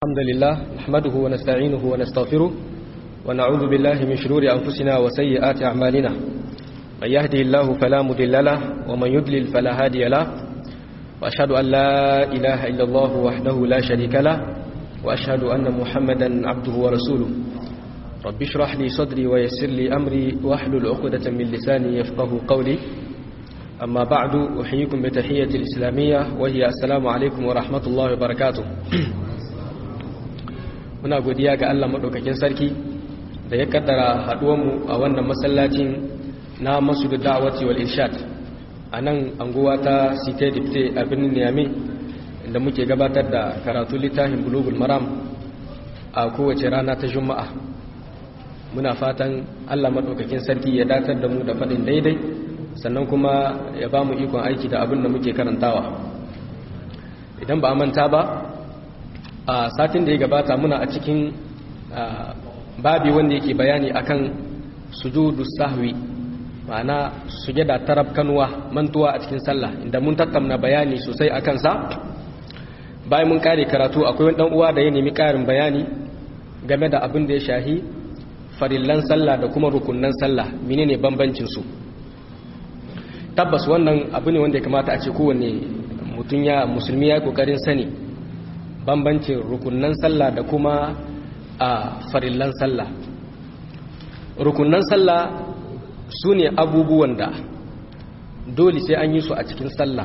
الحمد لله نحمده ونستعينه ونستغفره ونعوذ بالله من شرور أنفسنا وسيئات أعمالنا من يهدي الله فلا مضل له ومن يضلل فلا هادي له وأشهد أن لا إله إلا الله وحده لا شريك له وأشهد أن محمدا عبده ورسوله رب اشرح لي صدري ويسر لي أمري واحلل عقدة من لساني يفقه قولي أما بعد أحييكم بتحية الإسلامية وهي السلام عليكم ورحمة الله وبركاته muna godiya ga Allah maɗaukakin sarki da ya kaddara haɗuwanmu a wannan masallacin na masu da da'awati wal irshad a nan anguwa ta site dipte a birnin niyami da muke gabatar da karatu littafin bulugul maram a kowace rana ta juma'a muna fatan Allah maɗaukakin sarki ya datar da mu da faɗin daidai sannan kuma ya ba mu ikon aiki da abin da muke karantawa idan ba a manta ba a satin da ya gabata muna a cikin babi wanda yake bayani akan sujudu sahwi ma'ana sujada tarab kanuwa mantuwa a cikin sallah inda mun tattauna bayani sosai akan sa bayan mun kare karatu akwai wani dan uwa da ya nemi karin bayani game da abin da ya shahi farillan sallah da kuma rukunnan sallah menene bambancin su tabbas wannan abu ne wanda ya kamata a ce kowanne mutum ya musulmi ya kokarin sani bambancin rukunnan sallah da kuma a farillan sallah rukunnan sallah su ne abubuwan da dole sai an yi su a cikin sallah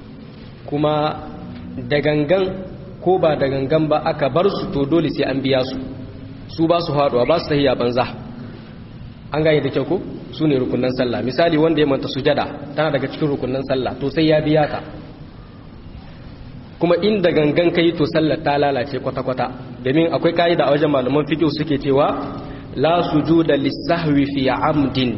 kuma da gangan ko ba da gangan ba aka bar su to dole sai an biya su su ba su haɗuwa ba su tahiya banza an gane da kyau ko su ne rukunnan sallah misali wanda ya manta sujada tana daga cikin rukunnan sallah to sai ya biya ta kuma inda gangan kai to sallar ta lalace kwata-kwata domin akwai ka'ida a wajen malaman fiqh suke cewa la sujuda lis-sahwi fi amdin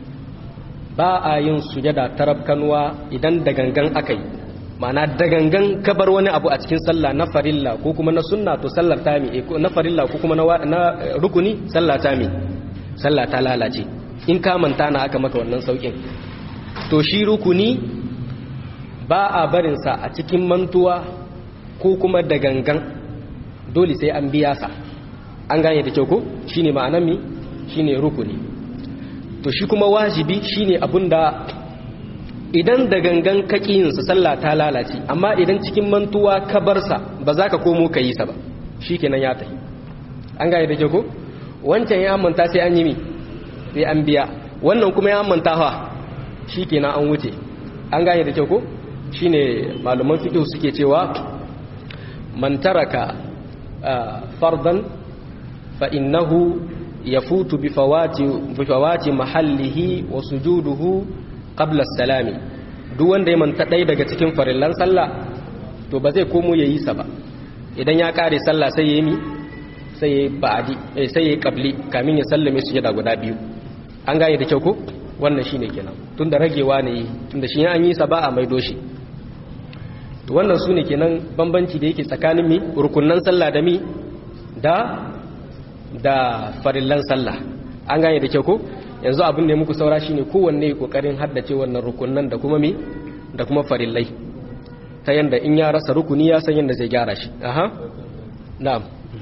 ba a yin sujada tarabkanwa idan da gangan akai ma'ana da gangan kabar wani abu a cikin sallah na farilla ko kuma na sunna to sallar ta mi na farilla ko kuma na rukuni sallah ta mi sallah ta lalace in ka manta na aka maka wannan saukin to shi rukuni ba a barinsa a cikin mantuwa ko kuma da gangan dole sai an biya sa an gane da kyau ko shine ma'anar mi shine rukuni to shi kuma wajibi shine abunda idan da gangan kakiyinsa sallah ta lalace amma idan cikin mantuwa ka barsa ba za ka komo ka yi sa ba shikenan ya tafi an gane da kyau ko wancan ya manta sai an yi mi sai an biya wannan kuma ya manta fa shikenan an wuce an gane da kyau ko shine malaman fiqh suke cewa man taraka fardan fa innahu yafutu bi fawati bi fawati mahallihi wa sujuduhu qabla as-salami duk wanda ya manta dai daga cikin farillan sallah to ba zai komo yayi sa ba idan ya kare sallah sai yayi mi sai yayi ba'di sai yayi qabli kamin ya sallame sujada guda biyu an gane da kyau ko wannan shine kenan tunda ragewa ne tunda shi an yi sa ba a maido shi to wannan su ne kenan bambanci da yake tsakanin mi rukunnan sallah da mi da da farillan sallah an gane da kyau ko yanzu abin da ya muku saura shine kowanne kokarin haddace wannan rukunnan da kuma mi da kuma farillai ta yanda in ya rasa rukuni ya san yanda zai gyara shi aha na'am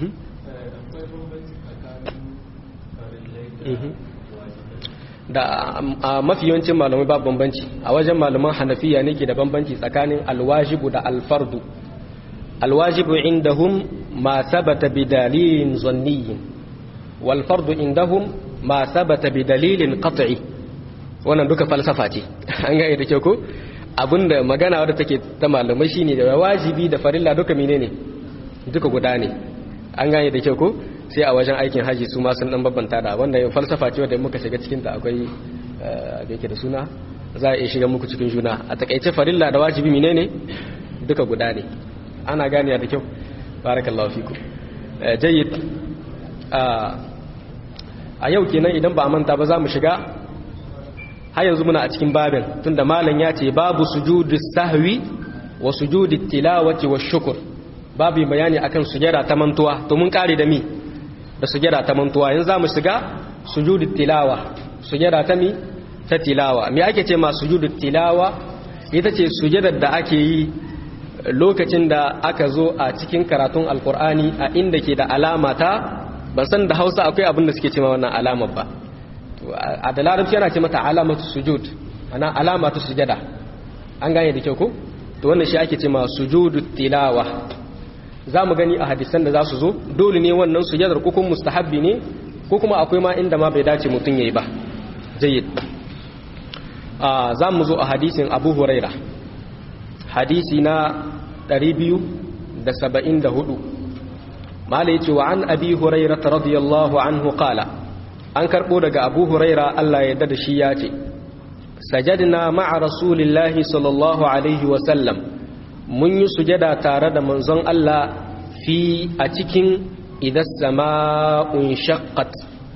da a mafi yawancin malamai ba bambanci a wajen malaman hanafiya ne ke da bambanci tsakanin alwajibu da alfardu alwajibu indahum ma sabata bi dalilin zanniyin wal fardu indahum ma sabata bi dalilin qat'i wannan duka falsafa ce an ga da kyau ko abinda magana wadda take ta malamai shine da wajibi da farilla duka menene duka guda ne an gane da kyau ko sai a wajen aikin haji su ma sun dan babbanta da wannan falsafa ce wanda muka shiga cikin ta akwai da yake da suna za a iya shiga muku cikin juna a takaice farilla da wajibi menene duka guda ne ana gane da kyau barakallahu fiku jayyid a yau kenan idan ba a manta ba za mu shiga har yanzu muna a cikin babin tunda malam ya ce babu sujudi sahwi wa sujudi tilawati wa shukr babu bayani akan sujada ta mantuwa to mun kare da mi da sujada ta mantuwa yanzu zamu shiga sujudut tilawa sujada ta mi ta tilawa me ake ce ma sujudut tilawa ita ce sujadar da ake yi lokacin da aka zo a cikin karatun alkur'ani a inda ke da alama ta ban san da hausa akwai abin da suke cewa wannan alamar ba a da larabci yana ce mata alamatu sujud ana alamatu sujada an gane da kyau ko to wannan shi ake ce ma sujudu tilawa za mu gani a hadisan da za su zo dole ne wannan sujadar ko kuma mustahabbi ne ko kuma akwai ma inda ma bai dace mutum yayi ba jayyid a za mu zo a hadisin abu huraira hadisi na 274 mala yace wa an abi huraira radiyallahu anhu qala an karbo daga abu huraira Allah ya yarda da shi ya ce sajadna ma'a rasulillahi sallallahu alaihi wa sallam mun yi sujada tare da manzon Allah fi a cikin idas sama'un shaqqat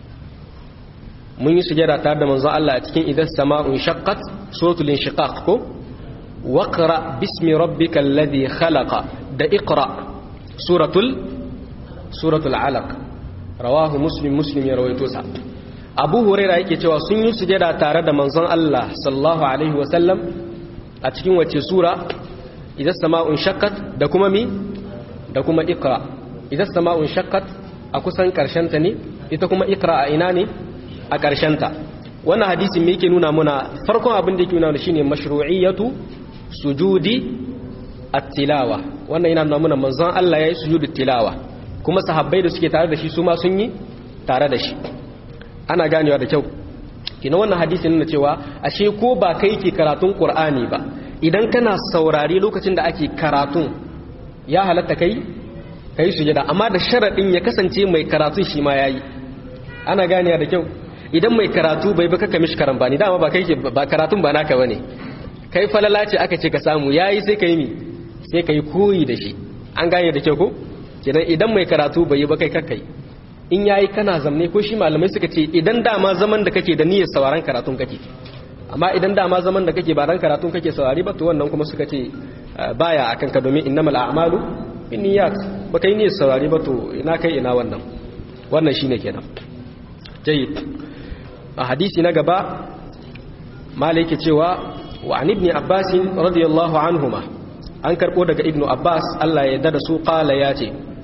mun yi sujada tare da manzon Allah a cikin idas sama'un shaqqat suratul inshiqaq ko waqra bismi rabbikal ladhi khalaqa da iqra suratul suratul alaq rawahu muslim muslim ya rawaito sa abu huraira yake cewa sun yi sujada tare da manzon Allah sallallahu alaihi wa sallam a cikin wace sura idan sama'un shakkat da kuma mi da kuma ikra idan sama'un shakkat a kusan ta ne ita kuma ikra a ina ne a ta wannan hadisin me yake nuna muna farkon abin da yake nuna shine mashru'iyatu sujudi at-tilawa wannan yana nuna muna manzon Allah yayi sujudu tilawa kuma sahabbai da suke tare da shi su ma sun yi tare da shi ana ganewa da kyau kina wannan hadisin nuna cewa ashe ko ba kai ke karatun qur'ani ba idan kana saurari lokacin da ake karatun ya halatta kai kai sujada amma da sharadin ya kasance mai karatun shi ma yayi ana ganiya da kyau idan mai karatu bai baka kamishi karambani dama ba kai ba karatun ba naka bane kai falala ce aka ce ka samu yayi sai kai mi sai kai koyi da shi an gane da kyau ko kenan idan mai karatu bai yi ba kai kakkai in yayi kana zamne ko shi malamai suka ce idan dama zaman da kake da niyyar sauraron karatun kake amma idan dama zaman da kake ba dan karatun kake saurari ba to wannan kuma suka ce baya akan ka domin innamal a'malu binniyat ba kai niyyar saurari ba to ina kai ina wannan wannan shine kenan jayyid a hadisi na gaba malai yake cewa wa an ibn abbas radiyallahu anhuma an karbo daga ibnu abbas Allah ya yarda da su qala yace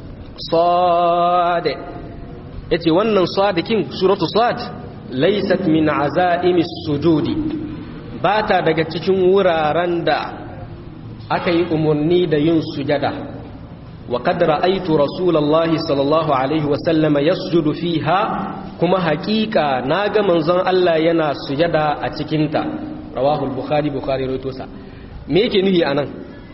sad yace wannan sadikin suratu sad laysat min azaimi sujudi bata daga cikin wuraren da aka yi umarni da yin sujada wa qad ra'aytu rasulullahi sallallahu alaihi wa sallama yasjudu fiha kuma haƙiƙa naga manzon Allah yana sujada a cikin ta rawahu al-bukhari bukhari rawaito sa me yake nuhi anan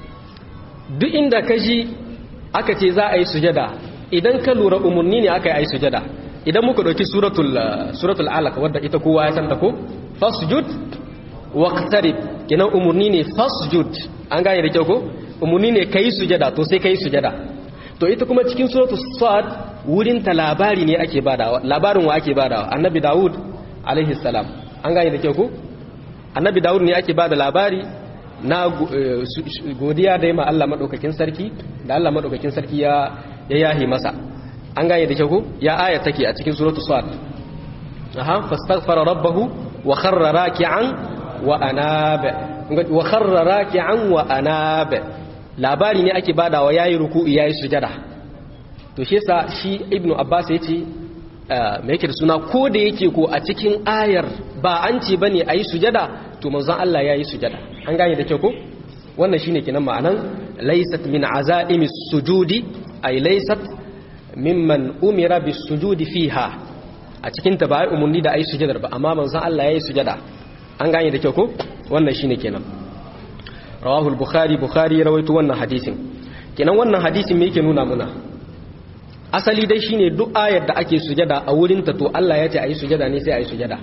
duk inda kaji aka ce za a yi sujada idan ka lura umarni ne aka yi sujada idan muka ɗauki suratul suratul alaq wadda ita kowa ya santa ko fasjud waqtarib kenan umarni ne fasjud an gane da kyau ko umarni ne kai sujada to sai kai sujada to ita kuma cikin suratul sad wurin ta labari ne ake badawa labarin wa ake badawa annabi daud alaihi salam an gane da kyau ko annabi daud ne ake bada labari na godiya da ma Allah madaukakin sarki da Allah madaukakin sarki ya ya yahi masa an gane da kyau ya aya take a cikin suratu sad aha fastaghfara rabbahu wa kharra raki'an wa anaba wa kharra raki'an wa anaba labari ne ake badawa yayi ruku'i yayi sujada to shi yasa shi ibnu abbas yace me yake da suna ko da yake ko a cikin ayar ba an ce bane ayi sujada to manzon Allah yayi sujada an gane da kyau ko wannan shine kenan ma'anan laysat min azaimi sujudi ay laysat mimman umira bis sujudi fiha a cikin ta ba ai umurni da ayi sujadar ba amma manzon Allah yayi sujada an gane da kyau ko wannan shine kenan rawahu al-bukhari bukhari rawaito wannan hadisin kenan wannan hadisin me yake nuna muna asali dai shine duk ayar da ake sujada a wurin ta to Allah ya ce ayi sujada ne sai ayi sujada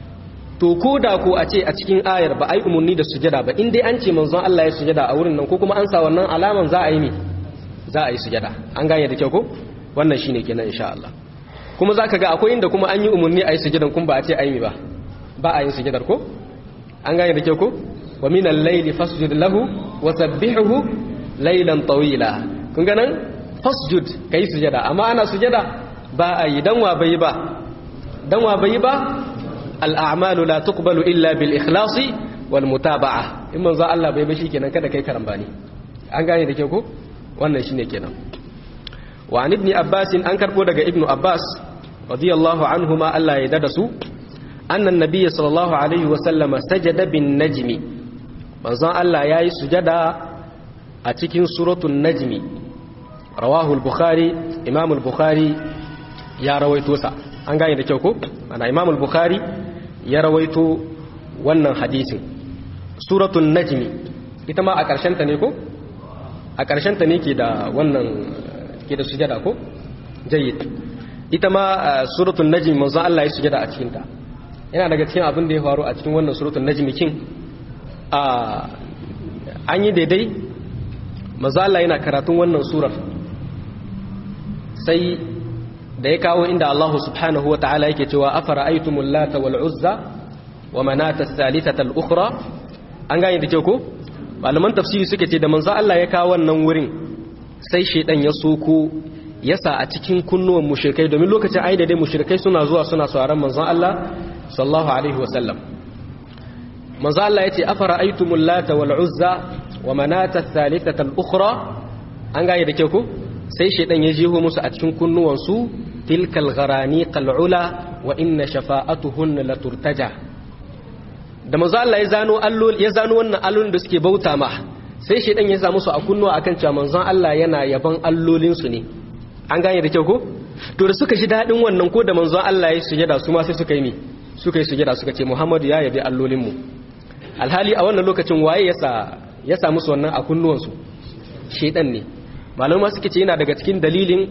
to ko da ko a ce a cikin ayar ba ai umurni da sujada ba in dai an ce manzon Allah ya sujada a wurin nan ko kuma an sa wannan alaman za a yi ne za a yi sujada an gane da kyau ko wannan shine kenan insha Allah kuma zaka ga akwai inda kuma an yi umurni a yi sujadan kun ba a ce ai mi ba ba a yin sujadar ko an gane da kyau ko wa min al-layli fasjud lahu wa sabbihuhu laylan tawila kun ga nan fasjud kai sujada amma ana sujada ba a yi dan wa bai ba dan wa bai ba al-a'malu la tuqbalu illa bil ikhlasi wal mutaba'a in manzo Allah bai ba shikenan kada kai karambani an gane da ke ko wannan shine kenan wa an ibn abbas an karbo daga ibnu abbas radiyallahu anhuma Allah ya dada su annan nabiyyi sallallahu alaihi wa sallama sajada bin najmi manzon Allah yayi sujada a cikin suratul najmi rawahu al-bukhari imam al-bukhari ya rawaito sa an gane da kyau ko ana imam al-bukhari ya rawaito wannan hadisin suratul najmi ita ma a ƙarshen ta ne ko a ƙarshen ta ne ke da wannan ke da sujada ko jayyid ita ma suratul najmi manzo Allah ya sujada a cikin ta yana daga cikin abin da ya faru a cikin wannan suratul najmi kin a an yi daidai manzo Allah yana karatun wannan surar sai da ya kawo inda Allah subhanahu wa ta'ala yake cewa afara aitumul lata wal uzza wa manata thalithata al ukhra an gane da kyau ko malaman tafsiri suke ce da manzo Allah ya kawo wannan wurin sai shedan ya soko yasa a cikin kunnuwan mushrikai domin lokacin aida dai mushrikai suna zuwa suna sauraron manzon Allah sallallahu alaihi wasallam manzo Allah yace afara aitumul lata wal uzza wa manata thalithata al ukhra an gane da kyau ko sai shedan ya jeho musu a cikin kunnuwan su tilkal gharani qal'ula wa inna shafa'atuhun la turtaja da manzo Allah ya zano allol ya zano wannan allolin da suke bauta ma sai shedan ya sa musu a kunnuwa akan cewa manzon Allah yana yaban allolin su ne an gane da kyau ko to da suka ji dadin wannan ko da manzon Allah ya sujada su ma sai suka yi mi suka yi sujada suka ce Muhammadu ya yabi allolin mu alhali a wannan lokacin waye ya sa ya sa musu wannan a kunnuwan su shedan ne malama suke ce yana daga cikin dalilin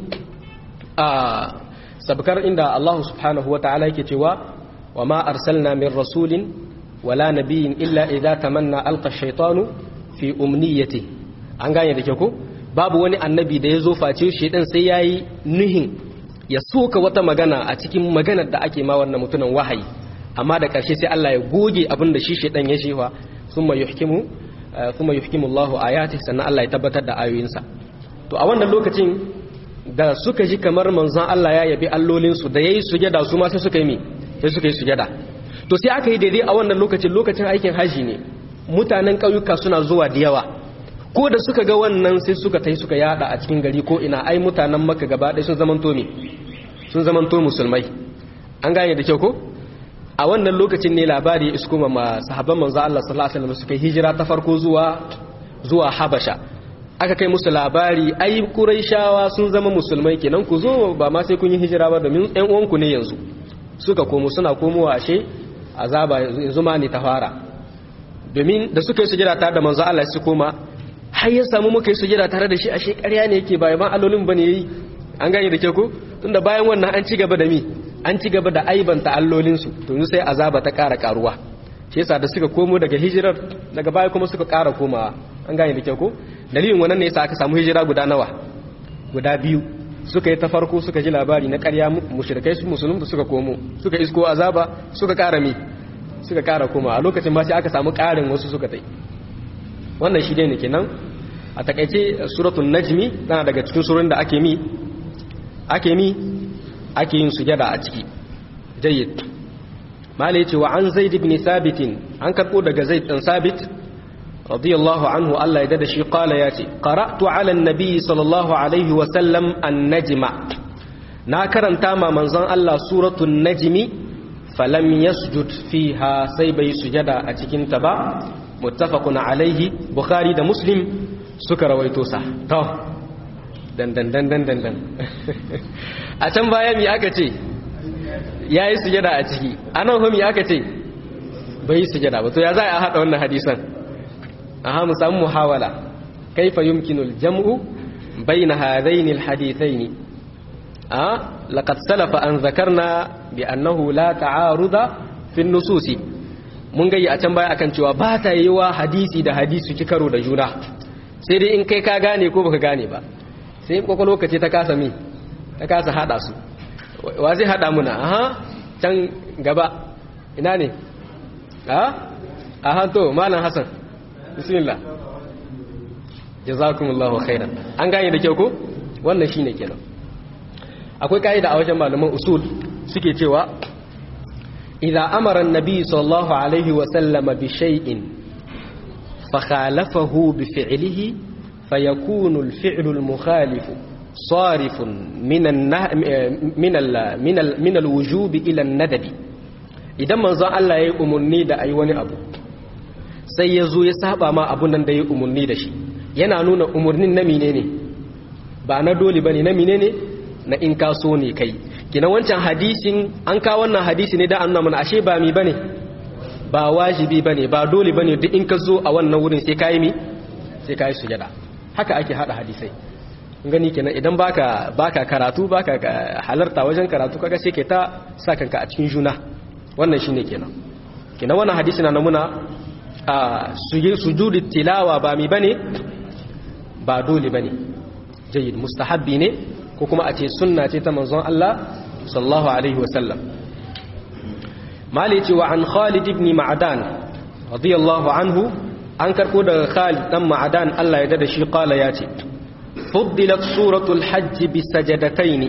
a sabkar inda Allah subhanahu wataala yake cewa wa ma arsalna min rasulin wala nabiyin illa idza tamanna alqa shaytanu fi umniyati an gane da ke ko babu wani annabi da ya zo face shi dan sai yayi nuhin ya soka wata magana a cikin maganar da ake ma wannan mutumin wahayi amma da ƙarshe sai Allah ya goge abin da shi shedan ya shewa thumma yuhkimu thumma yuhkimu Allahu ayati sannan Allah ya tabbatar da ayoyinsa to a wannan lokacin da suka ji kamar manzon Allah ya yabi allolinsu da yayi sujada su ma sai suka yi mi sai suka yi sujada to sai aka yi daidai a wannan lokacin lokacin aikin haji ne mutanen ƙauyuka suna zuwa da yawa ko da suka ga wannan sai suka tai suka yada a cikin gari ko ina ai mutanen maka gaba ɗaya sun zamanto me sun zamanto musulmai an gane da kyau ko a wannan lokacin ne labari ya isko ma sahabban manzo Allah sallallahu alaihi wasallam suka hijira ta farko zuwa zuwa Habasha aka kai musu labari ai Quraishawa sun zama musulmai kenan ku zo ba ma sai kun yi hijira ba domin ƴan uwanku ne yanzu suka komo suna komowa ashe azaba yanzu ma ne ta fara domin da suka yi sujada tare da manzo Allah su koma har ya samu muka yi sujada tare da shi ashe ƙarya ne yake ba ban allolin bane yayi an gane da ke ko tunda bayan wannan an ci gaba da mi an ci gaba da aibanta allolin su to yanzu sai azaba ta ƙara karuwa shi yasa da suka komo daga hijirar daga baya kuma suka ƙara komawa an gane da ke ko dalilin wannan ne yasa aka samu hijira guda nawa guda biyu suka yi ta farko suka ji labari na ƙarya mushrikai su musulun suka komo suka isko azaba suka ƙara mi suka ƙara koma a lokacin ma sai aka samu ƙarin wasu suka tai wannan shi ne kenan a takaice suratul najmi tana daga cikin surun da ake mi ake mi ake yin sujada a ciki jayyid malai ce wa an zaid ibn sabit an karbo daga zaid dan sabit radiyallahu anhu Allah ya dada shi qala yace qara'tu ala an-nabi sallallahu alaihi wa sallam an-najma na karanta ma manzon Allah suratul najmi falam yasjud fiha sai bai sujada a cikin ta ba muttafaqun alaihi bukhari da muslim suka rawaito sa to dan dan dan dan dan dan a can baya mi aka ce yayi sujada a ciki anan ho mi aka ce bai sujada ba to ya za a hada wannan hadisan aha mu samu muhawala kaifa yumkinu al-jam'u bayna hadaini al-hadithaini a laqad salafa an zakarna bi annahu la ta'aruda fi an-nususi mun gayi a can baya akan cewa ba ta yiwa hadisi da hadisi ci karo da juna sai dai in kai ka gane ko baka gane ba sai kwakwalwa ce ta kasa mi ta kasa hada su wa zai hada muna aha can gaba ina ne a aha to malam hasan bismillah jazakumullahu khairan an gane da kyau ko wannan shine kenan akwai kaida a wajen malaman usul suke cewa idza amara an-nabi sallallahu alaihi wa sallam bi shay'in fa khalafahu bi fi'lihi fayakunu al-fi'lu al-mukhalif صارف من النه... من ال... من ال... من الوجوب الى الندب idan manzo Allah yayi umurni da ayi wani abu sai yazo ya saba ma abun nan da yayi umurni da shi yana nuna umurnin na menene ba na dole bane na menene na in ka so ne kai kina wancan hadisin an ka wannan hadisi ne da an nuna mana ashe ba mi bane ba wajibi bane ba dole bane duk in ka zo a wannan wurin sai kai mi sai kai sujada haka ake hada hadisai gani kenan idan baka baka karatu baka halarta wajen karatu kaga sai ke ta sa kanka a cikin juna wannan shine kenan kenan wannan hadisi na namuna a sujudi tilawa ba mi bane ba dole bane jayyid mustahabbi ne ko kuma a ce sunna ce ta manzon Allah sallallahu alaihi wasallam malici wa an Khalid ibn Ma'dan radiyallahu anhu an karko daga Khalid dan Ma'dan Allah ya dada shi qala ya ce فضلت سورة الحج بسجدتين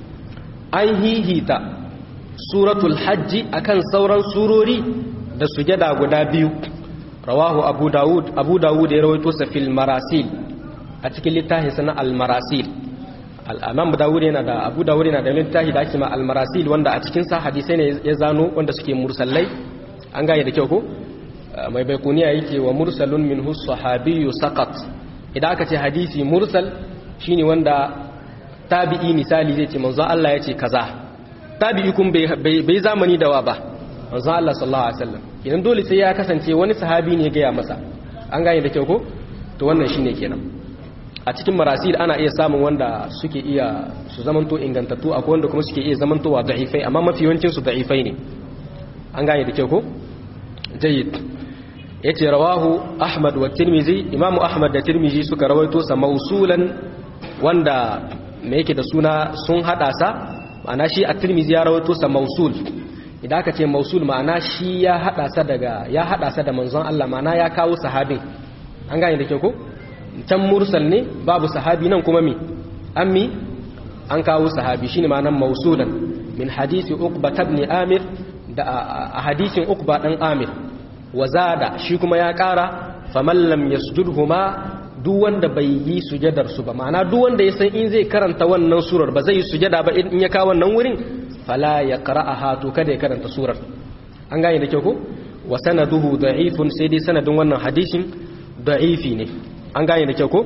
أي هيهيتا سورة الحج أكن سورا سوروري da sujada guda biyu rawahu abu dawud abu dawud ya rawaito sa fil marasil a cikin littafin sana al marasil al-imam dawud yana da abu dawud yana da littafi da ake ma al marasil wanda a cikin sa hadisai ne ya zano wanda suke mursallai an gane da kyau ko mai baikuniya yake wa mursalun minhu sahabiyyu saqat idan aka ce hadisi mursal shine wanda tabi'i misali zai ce manzo Allah ya ce kaza tabi'i kun bai zamani da wa ba manzo Allah sallallahu alaihi wasallam idan dole sai ya kasance wani sahabi ne gaya masa an gane da kyau ko to wannan shine kenan a cikin marasil ana iya samun wanda suke iya su zamanto ingantattu akwai wanda kuma suke iya zamantowa da'ifai amma mafi yawancin su da'ifai ne an gane da kyau ko jayyid yace rawahu ahmad wa tirmizi imamu ahmad da tirmizi suka rawaito sa mausulan wanda me yake da suna sun hada sa ma'ana shi at-tirmizi ya rawaito sa mausul idan aka ce mausul ma'ana shi ya hada sa daga ya hada sa da manzon Allah ma'ana ya kawo sahabin an gane da kyau ko can mursal ne babu sahabi nan kuma mi ammi an kawo sahabi shine ma'anan mausulan min hadisi uqba ibn amir da a hadisin uqba dan amir wazada shi kuma ya ƙara faman lam yasjudhuma duk wanda bai yi sujadar su ba ma'ana duk wanda ya san in zai karanta wannan surar ba zai yi sujada ba in ya kawo wannan wurin fala ya qara'aha to kada ya karanta surar an gane da kyau ko wa sanaduhu da'ifun sai dai sanadin wannan hadisin da'ifi ne an gane da kyau ko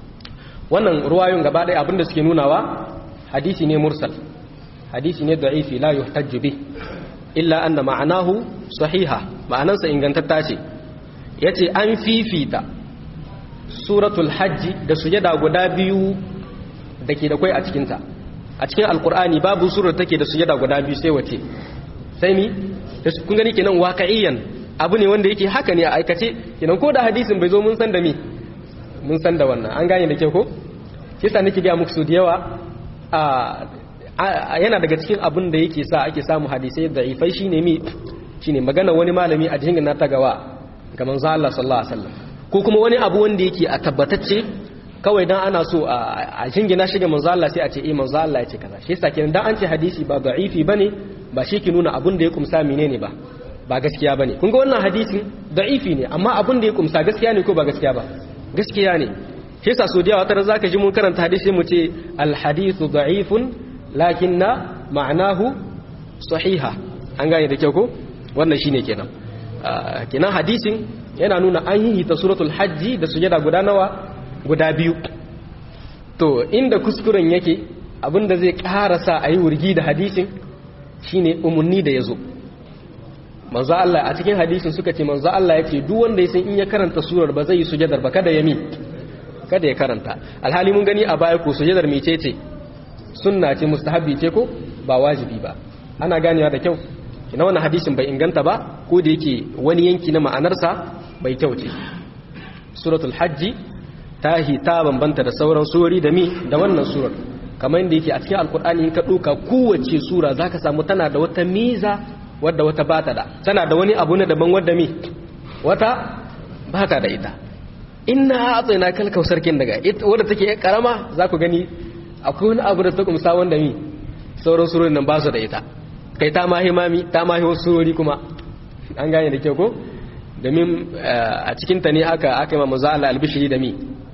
wannan ruwayoyin gaba ɗaya abinda suke nunawa hadisi ne mursal hadisi ne da'ifi la yuhtajju bih illa anna ma'anahu sahiha ma'anansa ingantatta ce yace an fifita suratul hajji da sujada guda biyu dake da kai a cikin ta a cikin alqur'ani babu surar take da sujada guda biyu sai wace sai mi kun gani kenan waqi'iyan abu ne wanda yake haka ne a aikace kenan ko da hadisin bai zo mun san da mi mun san da wannan an gane da ke ko kisa nake ga muku su da yawa a yana daga cikin abin da yake sa ake samu hadisai da'ifai shine mi shine magana wani malami a jingin na tagawa ga manzo Allah sallallahu alaihi wasallam ko kuma wani abu wanda yake a tabbatacce kawai dan ana so a jingina shi ga manzo Allah sai a ce eh manzo Allah ya ce kaza shi yasa kenan dan an ce hadisi ba da'ifi bane ba shi ke nuna abin da ya kumsa menene ba ba gaskiya bane kun ga wannan hadisin da'ifi ne amma abin da ya kumsa gaskiya ne ko ba gaskiya ba gaskiya ne shi yasa so da yawa tare zaka ji mun karanta hadisi mu ce al hadithu da'ifun lakinna ma'anahu sahiha an gane da kyau ko wannan shine kenan kenan hadisin yana nuna an yi ta suratul hajji da sujada guda nawa guda biyu to inda kuskuren yake abinda zai karasa a yi wurgi da hadisin shine umarni da ya zo manzo Allah a cikin hadisin suka ce manzo Allah ya ce duk wanda ya san in ya karanta surar ba zai yi sujadar ba kada ya mi kada ya karanta alhali mun gani a baya ko sujadar mecece sunna ce mustahabbi ce ko ba wajibi ba ana ganewa da kyau kina wannan hadisin bai inganta ba ko da yake wani yanki na ma'anarsa bai kyau ce suratul hajji ta ta bambanta da sauran surori da mi da wannan surar kamar yadda yake a cikin alkur'ani in ka ɗauka kowace sura zaka samu tana da wata miza wadda wata bata da tana da wani abu na daban wadda mi wata bata da ita inna atsina kal kausarkin daga wadda take karama za ku gani akwai wani abu da ta kumsa wanda mi sauran surorin nan ba su da ita kai ta mahi mami ta mahi wasu surori kuma an gane da kyau ko domin a cikin ta ne aka aka yi maza Allah albishiri da mi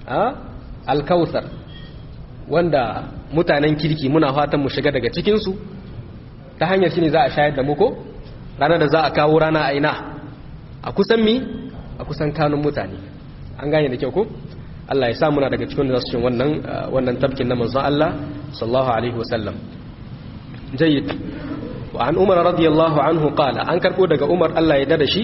a alkautsar wanda mutanen kirki muna fatan mu shiga daga cikinsu ta hanyar shi ne za a shayar da muku ranar da za a kawo rana a ina a kusan mi a kusan kanun mutane an gane da kyau ko Allah ya sa muna daga cikin da su wannan wannan tabkin na manzon Allah sallallahu alaihi wasallam jayyid wa an umar radiyallahu anhu qala an karbo daga umar Allah ya dada shi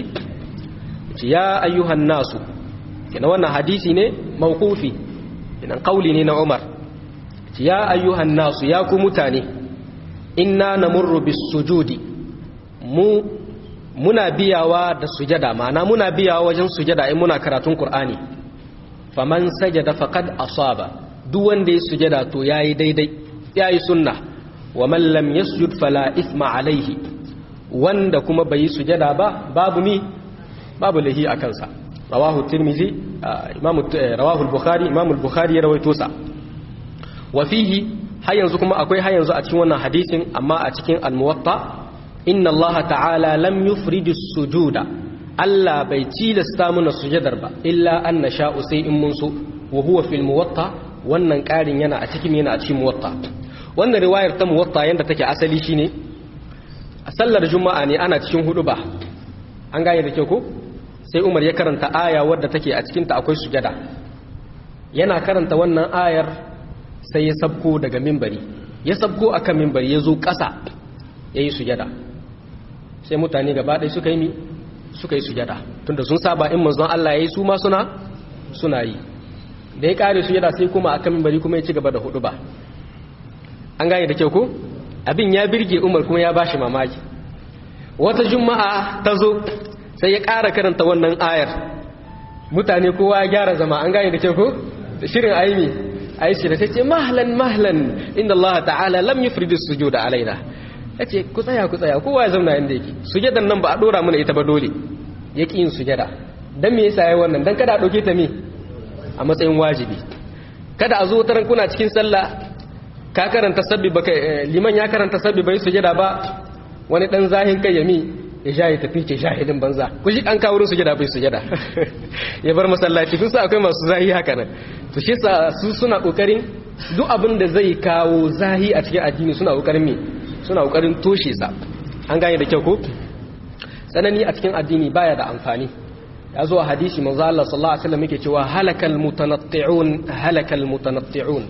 ya ayyuhan nasu kina wannan hadisi ne mawqufi kina qauli ne na umar ya ayyuhan nasu ya ku mutane inna namurru bis sujudi mu muna biyawa da sujada ma'ana muna biyawa wajen sujada in muna karatun qur'ani faman sajada faqad asaba duk wanda ya sujada to yayi daidai yayi sunna wa man lam yasjud fala ithma alaihi wanda kuma bai sujada ba babu mi babu lahi a kansa rawahu tirmizi imam rawahu al-bukhari imam al-bukhari ya rawaito sa wa fihi har yanzu kuma akwai har yanzu a cikin wannan hadisin amma a cikin al-muwatta inna Allah ta'ala lam yufriju sujuda Allah bai tilasta mana sujadar ba illa an nasha'u sai in mun so wa huwa fil muwatta wannan karin yana a cikin yana a cikin muwatta wannan riwayar ta muwatta yanda take asali shine a sallar juma'a ne ana cikin hudu ba an gane da kyau ko sai Umar ya karanta aya wadda take a cikin ta akwai sujada yana karanta wannan ayar sai ya sabko daga mimbari ya sabko akan mimbari ya zo ƙasa ya yi sujada sai mutane gaba ɗaya suka yi mi suka yi sujada tunda sun saba in manzon Allah ya yi su ma suna suna yi da ya ƙare sujada sai kuma akan mimbari kuma ya ci gaba da hudu ba an gane da kyau ko abin ya birge umar kuma ya bashi mamaki wata juma'a ta zo sai ya ƙara karanta wannan ayar mutane kowa ya gyara zama an gane da kyau ko shirin aimi aisha da ce mahlan mahlan inda Allah ta'ala lam yufridu sujuda alaina yace ku tsaya ku tsaya kowa ya zauna inda yake sujadan nan ba a dora mana ita ba dole yaki yin sujada dan me yasa yayi wannan dan kada a dauke ta me a matsayin wajibi kada a zo taran kuna cikin sallah ka karanta sabbi baka liman ya karanta sabbi bai sujada ba wani dan zahin kai yami ya sha ya tafi ce shahidin banza ku ji an kawo wurin sujada bai sujada ya bar masallaci kun sa akwai masu zahi haka nan to shi sa su suna kokarin duk abin da zai kawo zahi a cikin addini suna kokarin me suna kokarin toshe sa an gane da kyau ko tsanani a cikin addini baya da amfani ya zo a hadisi manzo Allah sallallahu alaihi wasallam yake cewa halakal mutanatti'un halakal mutanatti'un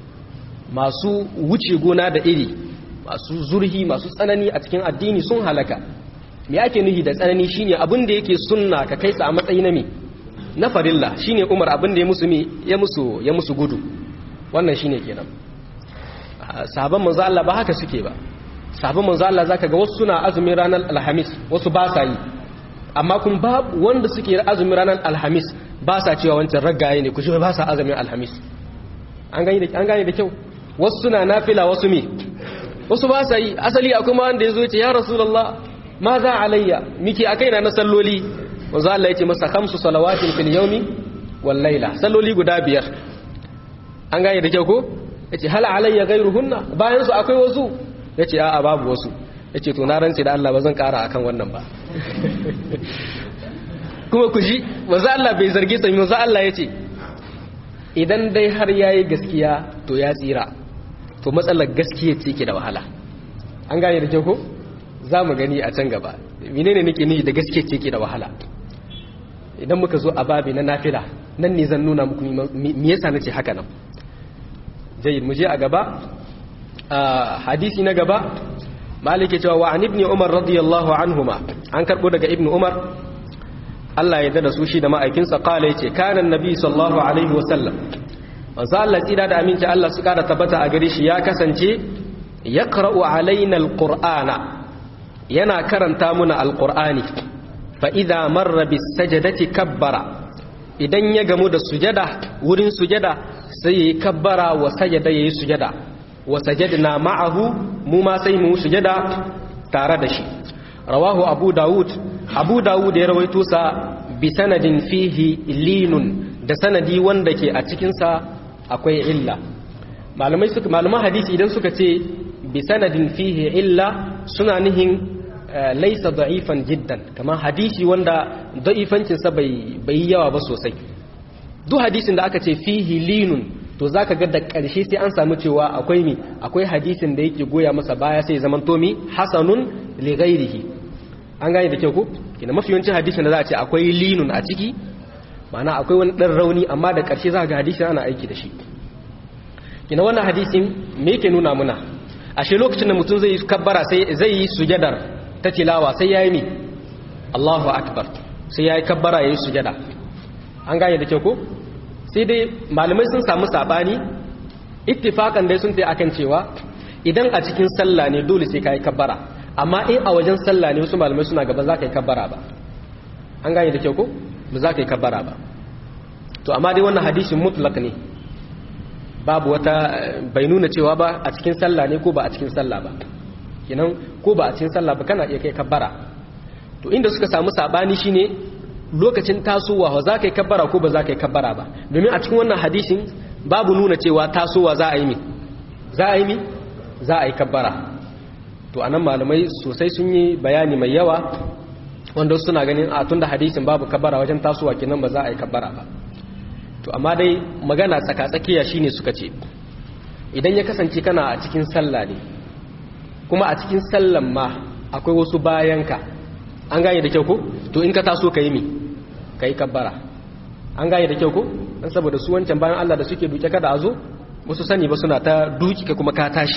masu wuce gona da iri masu zurhi masu tsanani a cikin addini sun halaka me ake nuhi da tsanani shine abin da yake sunna ka kai sa a matsayi na me na farilla shine Umar abin da ya musu me ya musu ya musu gudu wannan shine kenan sahabban manzo Allah ba haka suke ba sahabban manzo Allah zaka ga wasu suna azumin ranar alhamis wasu ba sa yi amma kun ba wanda suke azumin ranar alhamis ba sa cewa wancan raggaye ne ku shi ba sa azumin alhamis an gane da an gane da kyau wasu suna nafila wasu me wasu ba sa yi asali akwai ma wanda yazo ya ce ya rasulullah ma za alayya miki akai na salloli wanzu Allah ya ce masa khamsu salawatin fil yawmi wal layla salloli guda biyar an gane da kyau ko yace hal alayya ghayruhunna bayan su akwai wasu yace a'a babu wasu yace to na rantsi da Allah ba zan kara akan wannan ba kuma ku ji wanzu Allah bai zargi sa wanzu Allah yace idan dai har yayi gaskiya to ya tsira to matsalar gaskiya ce ke da wahala an gane da kyau ko za mu gani a can gaba menene nake nufi da gaske ce ke da wahala idan muka zo a babi na nafila nan ne zan nuna muku me yasa nace haka nan jayyid mu je a gaba hadisi na gaba malik ya cewa wa an ibn umar radiyallahu anhuma an karbo daga ibn umar Allah ya dada su shi da ma'aikinsa kala yace kana annabi sallallahu alaihi wasallam manzo Allah tsira da aminci Allah su kada tabbata a gare shi ya kasance yaqra'u alaina alqur'ana yana karanta muna alqur'ani fa idza marra bis sajadati kabbara idan ya gamu da sujada wurin sujada sai yayi kabbara wa sajada yayi sujada wa sajadna ma'ahu mu ma sai mu sujada tare da shi rawahu abu daud abu daud ya rawaito sa bi sanadin fihi linun da sanadi wanda ke a cikin sa akwai illa malamai suka malaman hadisi idan suka ce bi sanadin fihi illa suna nihin laisa da'ifan jiddan kamar hadisi wanda da'ifancinsa bai bai yawa ba sosai duk hadisin da aka ce fihi linun to zaka ga da ƙarshe sai an samu cewa akwai mi akwai hadisin da yake goya masa baya sai zaman to mi hasanun li ghairihi an gane da kyau ko kina mafi yawancin hadisin da za a ce akwai linun a ciki ma'ana akwai wani dan rauni amma da ƙarshe za ga hadisin ana aiki da shi kina wannan hadisin me yake nuna muna ashe lokacin da mutum zai yi kabbara sai zai yi sujadar ta tilawa sai yayi mi Allahu akbar sai yayi kabbara yayi sujada an gane da kyau ko sai dai malamai sun samu sabani ittifakan dai sun tayi akan cewa idan a cikin sallah ne dole sai kai kabbara amma in a wajen sallah ne wasu malamai suna gaba za ka yi kabbara ba an gane da kyau ko ba za ka yi kabbara ba to amma dai wannan hadisin mutlak ne babu wata bai nuna cewa ba a cikin sallah ne ko ba a cikin sallah ba kinan ko ba a cikin sallah ba kana iya kai kabbara to inda suka samu sabani shine lokacin tasowa za ka yi kabbara ko ba za ka yi kabbara ba domin a cikin wannan hadisin babu nuna cewa tasowa za a yi mi za a yi mi za a yi kabbara to anan malamai sosai sun yi bayani mai yawa wanda suna ganin a tunda hadisin babu kabbara wajen tasowa kenan ba za a yi kabbara ba to amma dai magana tsaka-tsakiya shine suka ce idan ya kasance kana a cikin sallah ne kuma a cikin sallan ma akwai wasu bayanka an gane da kyau ko to in ka taso ka yi mi ka yi kabbara an gane da kyau ko don saboda su wancan bayan Allah da suke duke kada a zo wasu sani ba suna ta duki ka kuma ka tashi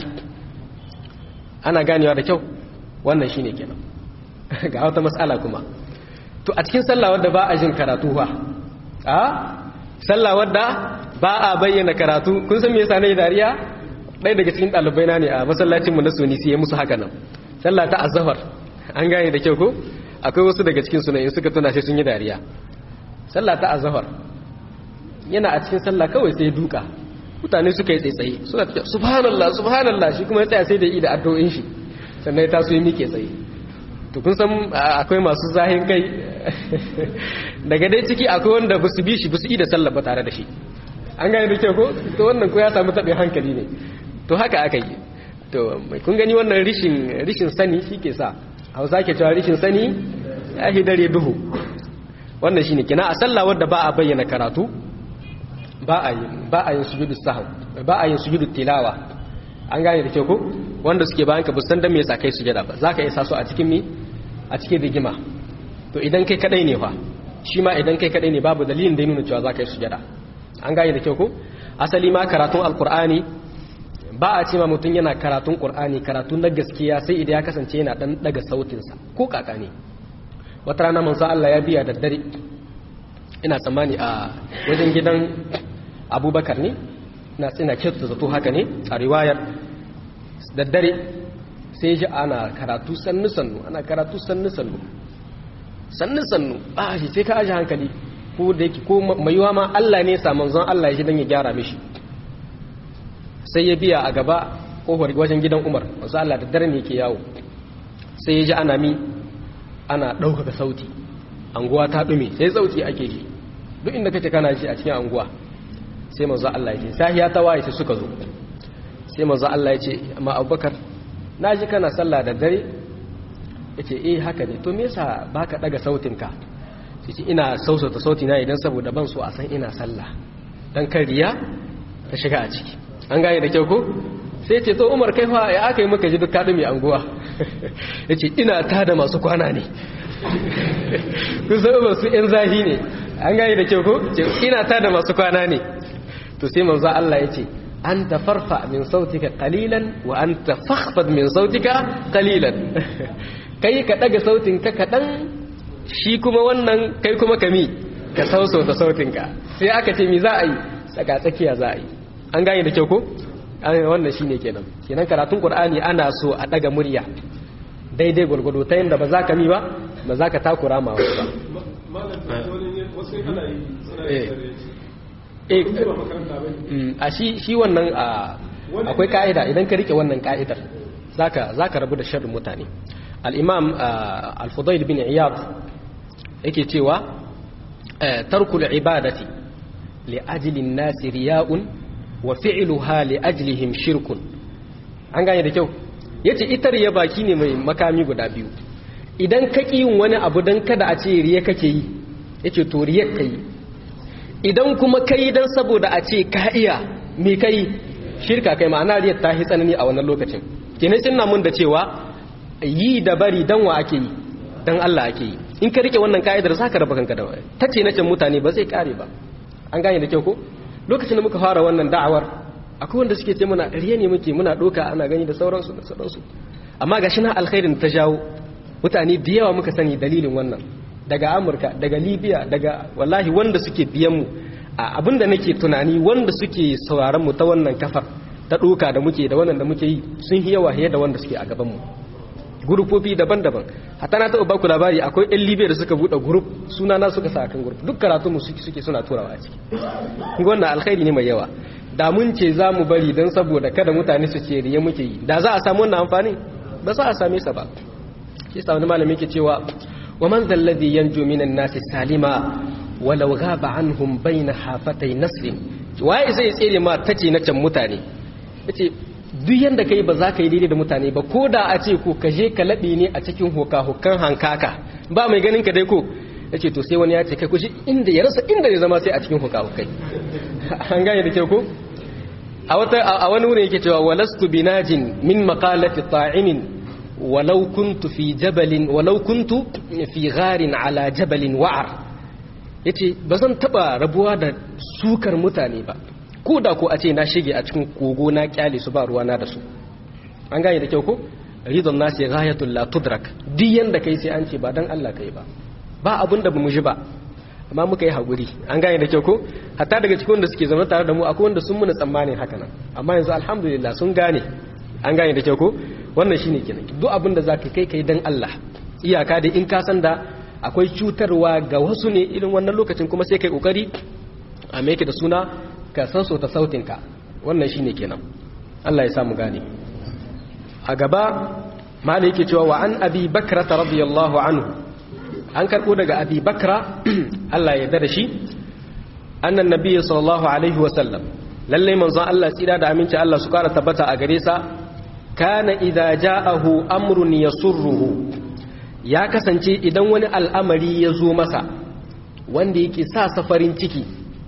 ana ganewa da kyau wannan shine kenan ga wata matsala kuma to a cikin sallah wadda ba a jin karatu ba a sallah wadda ba a bayyana karatu kun san me yasa ne dariya ɗaya daga cikin ɗalibai na ne a masallacin mu na Sunisi ya musu haka nan sallah ta azhar an gane da kyau ko akwai wasu daga cikin sunan in suka tuna shi sun yi dariya sallah ta azhar yana a cikin sallah kawai sai duka mutane suka yi tsaitsaye suna tafiya subhanallah subhanallah shi kuma ya tsaya sai da yi da addu'o'in shi sannan ya taso ya mike tsaye to kun san akwai masu zahin kai daga dai ciki akwai wanda ba su bi shi ba su yi da sallah ba tare da shi an gane da kyau ko to wannan ko ya samu taɓin hankali ne to haka aka yi to kun gani wannan rishin rishin sani shi ke sa hausa ke cewa rishin sani ya hi dare duhu wannan shine kina a sallah wadda ba a bayyana karatu ba a yi ba a yin sujudu sahw ba a yin sujudu tilawa an gane da kyau ko wanda suke bayan ka busan dan me yasa kai sujada ba zaka isa su a cikin mi a cikin rigima to idan kai kadai ne fa shi ma idan kai kadai ne babu dalilin da ya nuna cewa zaka yi sujada an gane da kyau ko asali ma karatun alqur'ani ba a ce ma mutum yana karatun qur'ani karatu na gaskiya sai idan ya kasance yana dan daga sautinsa ko kaka ne wata rana manzo Allah ya biya da dare ina tsammani a wajen gidan abubakar ne na tsina kyautu zato haka ne a riwayar da dare sai ji ana karatu sannu-sannu ana karatu sannu-sannu sannu-sannu a shi sai ka aji hankali ko da yake ko mayuwa ma Allah ne sa manzon Allah ya shi don ya gyara mishi sai ya biya a gaba kofar wajen gidan Umar wasu Allah da dare ne ke yawo sai ya ji ana mi ana ɗaukaka sauti anguwa ta ɗume sai sauti ake ji duk inda kace kana ji a cikin anguwa sai manzo Allah ya ce sahiya ta waye sai suka zo sai manzo Allah ya ce amma Abubakar naji kana sallah da dare yace eh haka ne to me yasa baka daga sautinka sai ce ina sausata sauti na idan saboda ban so a san ina sallah dan kan riya ta shiga a ciki an gane da kyau ko sai ce to Umar kai fa ya aka yi maka ji duk ka mai anguwa yace ina tada masu kwana ne kun san ba su yan zahi ne an gane da kyau ko ina tada masu kwana ne to sai manzo Allah yace anta farfa min sautika qalilan wa anta fakhfad min sautika qalilan kai ka daga sautin ka kadan shi kuma wannan kai kuma kami ka sauso da sautin ka sai aka ce mi za a yi tsaka tsakiya za a yi an gane da kyau ko wannan shine kenan kenan karatun qur'ani ana so a daga murya daidai gurgudu ta yanda ba za ka mi ba ba za ka takura ma wasu ba a shi shi wannan akwai ka'ida idan ka rike wannan ka'idar zaka zaka rabu da sharrin mutane al-imam al-fudail bin iyad yake cewa tarkul ibadati li ajli an-nas riya'un wa fi'luha li ajlihim shirkun an gane da kyau yace ita riya baki ne mai makami guda biyu idan ka yin wani abu dan kada a ce riya kake yi yace to riya kai idan kuma kai dan saboda a ce ka iya me kai shirka kai ma'ana riyar ta yi tsanani a wannan lokacin kenan sun mun da cewa yi da bari dan wa ake yi dan Allah ake yi in ka rike wannan ka'idar za ka raba kanka da wani ta ce na can mutane ba zai kare ba an gane da kyau ko lokacin da muka fara wannan da'awar akwai wanda suke ce muna riya ne muke muna doka ana gani da sauransu da sauransu amma ga shi na alkhairin ta jawo mutane da yawa muka sani dalilin wannan daga amurka daga libya daga wallahi wanda suke biyan mu abinda nake tunani wanda suke sauraron mu ta wannan kafar ta doka da muke da wannan da muke yi sun yi yawa da wanda suke a gaban mu gurupofi daban-daban hatta na taɓa baku labari akwai yan libya da suka buɗe gurup suna na suka sa kan gurup duk karatu mu suke suna turawa a ciki kun wannan alkhairi ne mai yawa da mun ce za mu bari don saboda kada mutane su ce riya muke yi da za a samu wannan amfani ba za a same sa ba shi sa wani malami ke cewa wa man zalladhi yanju minan nasi salima walau ghaba anhum bayna hafatay nasrin waye zai tsere ma tace na can mutane yace duk yanda kai ba za ka yi daidai da mutane ba ko da a ce ko ka je ka laɓe ne a cikin hoka hokan hankaka ba mai ganin ka dai ko yace to sai wani ya ce kai ku shi inda ya rasa inda ya zama sai a cikin hoka hokai an gane da kyau ko a wata a wani wurin yake cewa walastu binajin min maqalati ta'imin walau kuntu fi jabalin walau kuntu fi gharin ala jabalin wa'ar yace bazan taba rabuwa da sukar mutane ba ko da ko a ce na shige a cikin kogo na kyale su ba ruwa na da su an gane da kyau ko ridon nasi ghayatul la tudrak duk yanda kai sai an ce ba dan Allah kai ba ba abin da bamu ji ba amma muka yi haƙuri an gane da kyau ko hatta daga cikin wanda suke zama tare da mu akwai wanda sun muna tsammanin haka nan amma yanzu alhamdulillah sun gane an gane da kyau ko wannan shine kenan duk abin da zaka kai kai dan Allah iyaka da in ka san da akwai cutarwa ga wasu ne irin wannan lokacin kuma sai kai kokari a me da suna ka sanso ta sautin ka wannan shine kenan Allah ya samu gane a gaba malai yake cewa wa an abi bakrata radiyallahu anhu an karɓo daga abi bakra Allah ya yarda da shi annan nabiyyi sallallahu alaihi wa sallam lalle manzon Allah tsira da aminci Allah su kara tabbata a gare sa kana idza ja'ahu amrun yasurruhu ya kasance idan wani al'amari ya zo masa wanda yake sa safarin ciki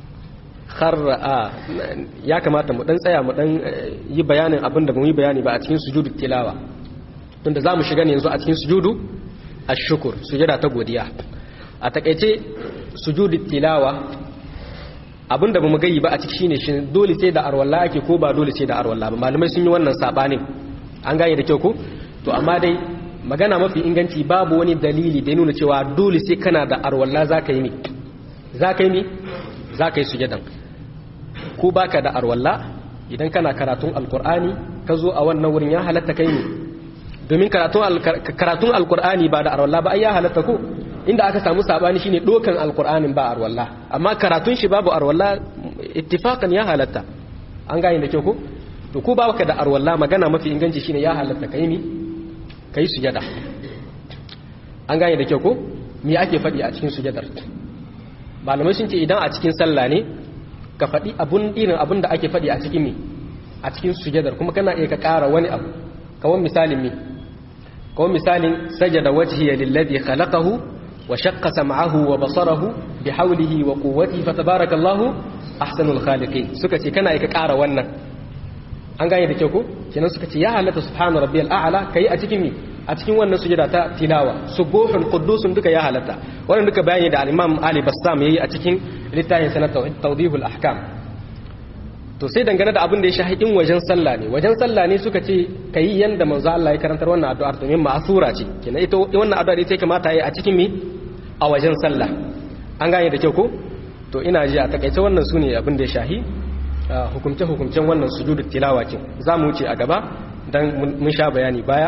har ya kamata mu dan tsaya mu dan yi bayanin abin da mu yi bayani ba a cikin sujudu tilawa tunda zamu shiga ne yanzu a cikin sujudu ashukur sujada ta godiya a takaice sujudu tilawa abinda bamu gayi ba a ciki shine shi dole sai da arwalla ake ko ba dole sai da arwalla ba malamai sun yi wannan sabanin an gane da kyau ko to amma dai magana mafi inganci babu wani dalili da ya nuna cewa dole sai kana da arwalla zaka yi ne zaka yi ne zaka yi sujadan ko baka da arwalla idan kana karatun alqur'ani ka zo a wannan wurin ya halatta kai ne domin karatun alkur'ani ba da arwallah ba ai ya halatta ko inda aka samu sabani shine dokan alkur'anin ba arwallah amma karatun shi babu arwallah ittifaqan ya halatta an gane da kyau ko to ko baka da arwallah magana mafi inganci shine ya halatta kai ni kai sujada an gane da kyau ko me ake faɗi a cikin sujadar malamai sun ce idan a cikin sallah ne ka faɗi abun irin abun da ake faɗi a cikin me a cikin sujadar kuma kana iya ka ƙara wani abu kawan misalin me ko misalin sajada wajhiya lillazi khalaqahu wa shaqqa sam'ahu wa basarahu bihawlihi wa quwwatihi fatabarakallahu ahsanul khaliqin suka ce kana ka ƙara wannan an gane da kyau ko kenan suka ce ya halatta subhana rabbiyal a'la kai a cikin mi a cikin wannan sujada ta tilawa subuhun quddusun duka ya halatta wannan duka bayani da al-imam Ali Bassam yayi a cikin littafin sanat tawdihul ahkam to sai dangane da abin da ya shahi in wajen sallah ne wajen sallah ne suka ce ka yi yanda manzo Allah ya karantar wannan addu'ar domin ma'asura ce kenan ita wannan addu'ar ita kamata yi a cikin mi a wajen sallah an gane da kyau ko to ina ji a takaice wannan sune abin da ya shahi hukumce hukumcen wannan sujudu tilawa kin za mu wuce a gaba dan mun sha bayani baya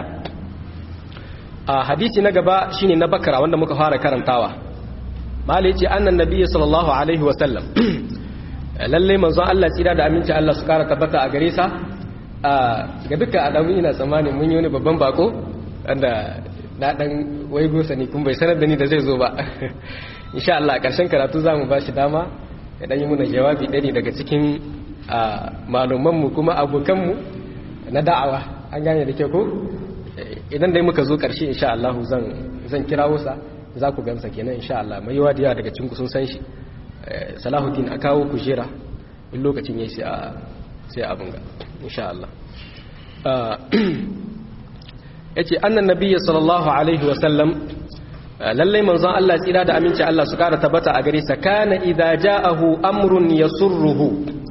a hadisi na gaba shine na bakara wanda muka fara karantawa malai ce annan nabiyyi sallallahu alaihi wa sallam lallai manzon Allah tsira da aminci Allah su kara tabbata a gare sa ga duka adamu ina tsammanin mun yi wani babban bako wanda na dan waigo sani kun bai sanar da ni da zai zo ba insha Allah karshen karatu za mu ba shi dama ya dan yi muna jawabi ɗani daga cikin malumanmu kuma abokanmu na da'awa an gane da ke ko idan dai muka zo karshe insha Allah zan zan kirawo sa za ku gamsa kenan insha Allah mai yawa da yawa daga cikin ku sun san shi salahuddin a kawo kujera in lokacin yayi sai a sai abin ga insha Allah yace annan nabiyyi sallallahu alaihi wa sallam lallai manzon Allah tsira da aminci Allah su kara tabbata a gare sa kana idza ja'ahu amrun yasurruhu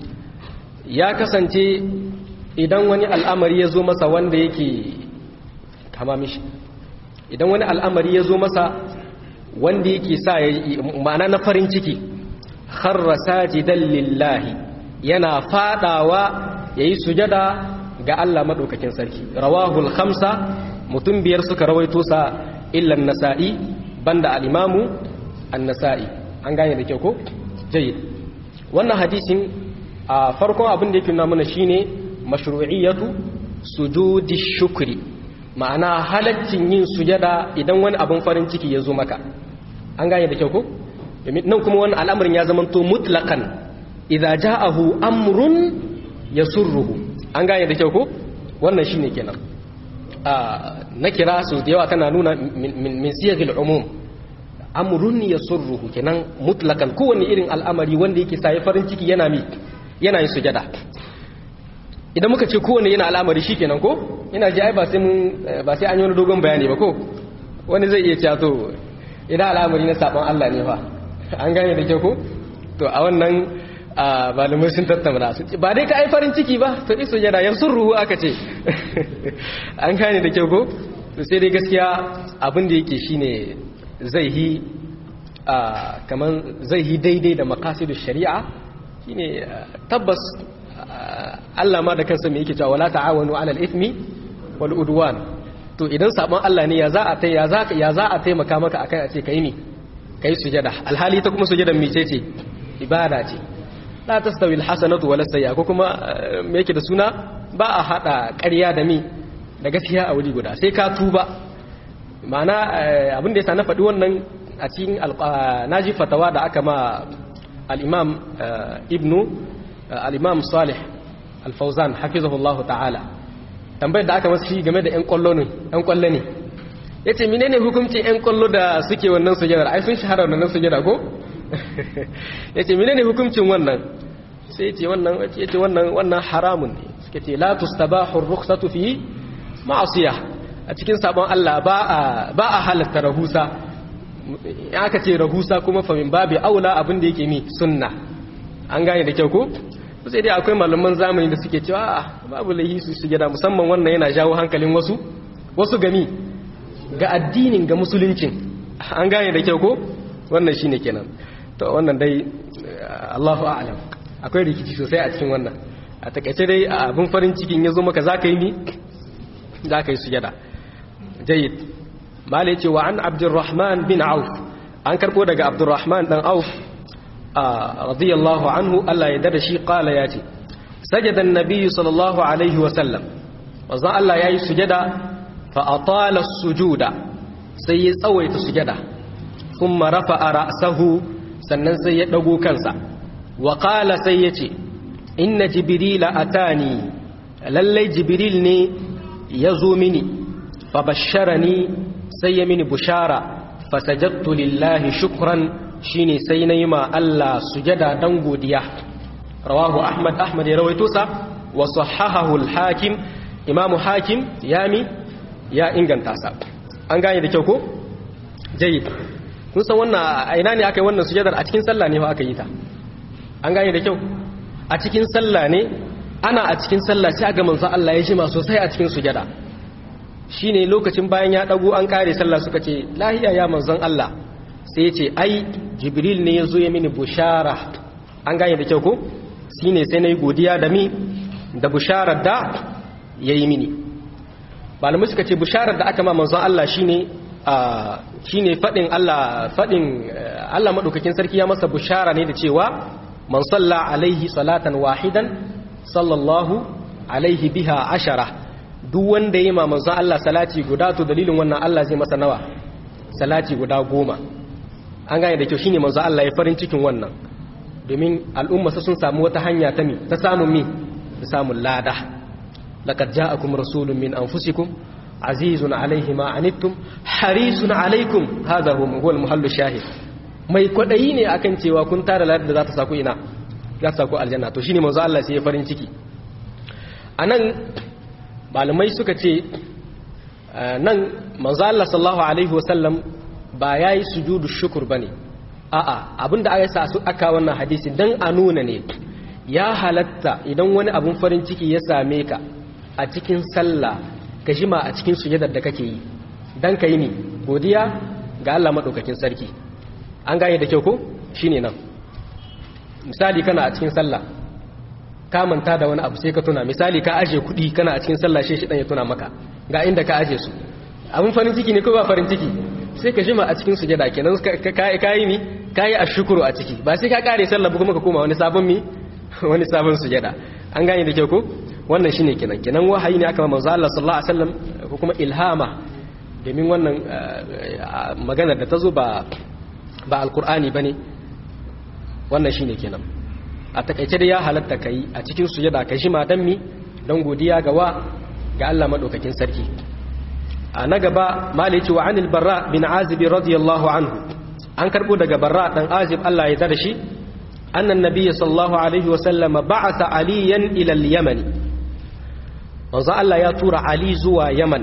ya kasance idan wani al'amari ya zo masa wanda yake kama mishi idan wani al'amari ya zo masa wanda yake sa ma'ana na farin ciki kharra sajidan lillahi yana fadawa yayi sujada ga Allah madaukakin sarki rawahul khamsa mutum biyar suka rawaito sa illa an-nasa'i banda al-imamu an-nasa'i an gane da kyau ko jayyid wannan hadisin a farkon abin da yake nuna mana shine mashru'iyyatu sujudi shukri ma'ana halaccin yin sujada idan wani abin farin ciki ya zo maka an gane da kyau ko nan kuma wani al'amarin ya zama to mutlaqan idza ja'ahu amrun yasurruhu an gane da kyau ko wannan shine kenan a na kira su da yawa tana nuna min siyagil umum amrun yasurruhu kenan mutlaqan kowanne irin al'amari wanda yake sa farin ciki yana mi yana yin sujada idan muka ce kowane yana al'amari shi kenan ko ina ji ai ba sai mun ba sai an yi wani dogon bayani ba ko wani zai iya cewa to idan al'amari na sabon Allah ne fa an gane da kyau ko to a wannan malamai sun tattauna su ba dai ka ai farin ciki ba to iso yana yan sun ruhu aka ce an gane da kyau ko to sai dai gaskiya abin da yake shine zai yi kaman zai yi daidai da makasidu shari'a shine tabbas Allah ma da kansa mai yake cewa wala ta'awanu 'alal ithmi wal udwan to idan sabon Allah ne ya za a tai ya za ya za a taimaka maka akai a ce kai ne kai sujada alhali ta kuma sujadan mice ce ibada ce la tastawi alhasanatu wala sayyi'a ko kuma me yake da suna ba a hada ƙarya da mi da gaskiya a wuri guda sai ka tuba ma'ana abin da yasa na faɗi wannan a cikin naji fatawa da aka ma al-imam ibnu al-imam salih al-fawzan hafizahullahu ta'ala tambayar da aka masa shi game da 'yan kwallo ne 'yan kwallo ne ya ce menene hukuncin 'yan kwallo da suke wannan sujadar ai sun shahara wannan sujada ko ya ce menene hukuncin wannan sai ya ce wannan ya ce wannan wannan haramun ne suka ce la tustabahu rukhsatu fi ma'asiya a cikin sabon Allah ba a ba a halatta rahusa ya aka ce rahusa kuma fa min babi aula abin da yake mi sunna an gane da kyau ko sai dai akwai malaman zamani da suke cewa babu laihi su sujada musamman wannan yana jawo hankalin wasu wasu gami ga addinin ga musuluncin an gane da kyau ko wannan shine kenan to wannan dai Allahu a'lam akwai rikici sosai a cikin wannan a takaice dai abin farin cikin yazo maka zaka yi ni zaka yi sujada jayyid malai ce wa an abdurrahman bin auf an karbo daga abdurrahman dan auf radiyallahu anhu Allah ya dada shi kala ya ce sajadan nabiyyu sallallahu alaihi wasallam wanzan Allah ya yi sujada fa atala sujuda sai ya tsawaita sujada kuma rafa a ra'sahu sannan sai ya dago kansa wa qala sai ya ce inna jibrila atani lallai jibril ne ya zo mini fa basharani sai ya mini bushara fa sajadtu lillahi shukran shine sai na yi ma Allah sujada dan godiya rawahu ahmad ahmad ya rawaito sa wa sahahahu al-hakim imamu hakim yami ya inganta sa an gane da kyau ko jayyid kun san wannan a ina ne aka yi wannan sujadar a cikin sallah ne fa aka yi ta an gane da kyau a cikin sallah ne ana a cikin sallah sai ga manzo Allah ya jima sosai a cikin sujada shine lokacin bayan ya dago an kare sallah suka ce lahiya ya manzon Allah sai ya ce ai jibril ne ya zo ya mini bushara an gane da kyau ko shi ne sai na yi godiya da mi da busharar da ya yi mini malamai suka ce busharar da aka ma manzon Allah shi ne shi ne faɗin Allah faɗin Allah maɗaukakin sarki ya masa bushara ne da cewa man salla alaihi salatan wahidan sallallahu alaihi biha ashara duk wanda ya yi ma manzon Allah salati guda to dalilin wannan Allah zai masa nawa salati guda goma an gane da kyau shine manzo Allah ya farin cikin wannan domin al'umma sun samu wata hanya ta mi ta samun mi ta samun lada laqad ja'akum rasulun min anfusikum azizun alayhi ma anittum harisun alaykum hadha huwa al-muhallu shahid mai kwadayi ne akan cewa kun tara ladar da za ta saku ina za ta saku aljanna to shine manzo Allah sai ya farin ciki anan malamai suka ce nan manzo Allah sallallahu alaihi wasallam ba yayi sujudu shukr bane a'a abinda aka sa su aka wannan hadisi dan a nuna ne ya halatta idan wani abun farin ciki ya same ka a cikin sallah ka jima a cikin sujadar da kake yi dan kai ne godiya ga Allah madaukakin sarki an gane da kyau ko shine nan misali kana a cikin sallah ka manta da wani abu sai ka tuna misali ka aje kuɗi kana a cikin sallah shi dan ya tuna maka ga inda ka aje su abun farin ciki ne ko ba farin ciki sai ka jima a cikin sujada kenan ka yi mi ka yi ashukuru a ciki ba sai ka kare sallah kuma ka koma wani sabon mi wani sabon sujada an gane da kyau ko wannan shine kenan kenan wahayi ne aka manzo Allah sallallahu alaihi wasallam ko kuma ilhama domin wannan magana da ta zo ba ba alqur'ani bane wannan shine kenan a takaice da ya halatta kai a cikin sujada ka jima dan mi dan godiya ga wa ga Allah madaukakin sarki a na gaba malici wa anil barra bin azib radiyallahu anhu an karbo daga barra dan azib Allah ya dada shi annan nabiyyi sallallahu alaihi wa sallam ba'atha aliyan ila al-yaman manzo Allah ya tura ali zuwa yaman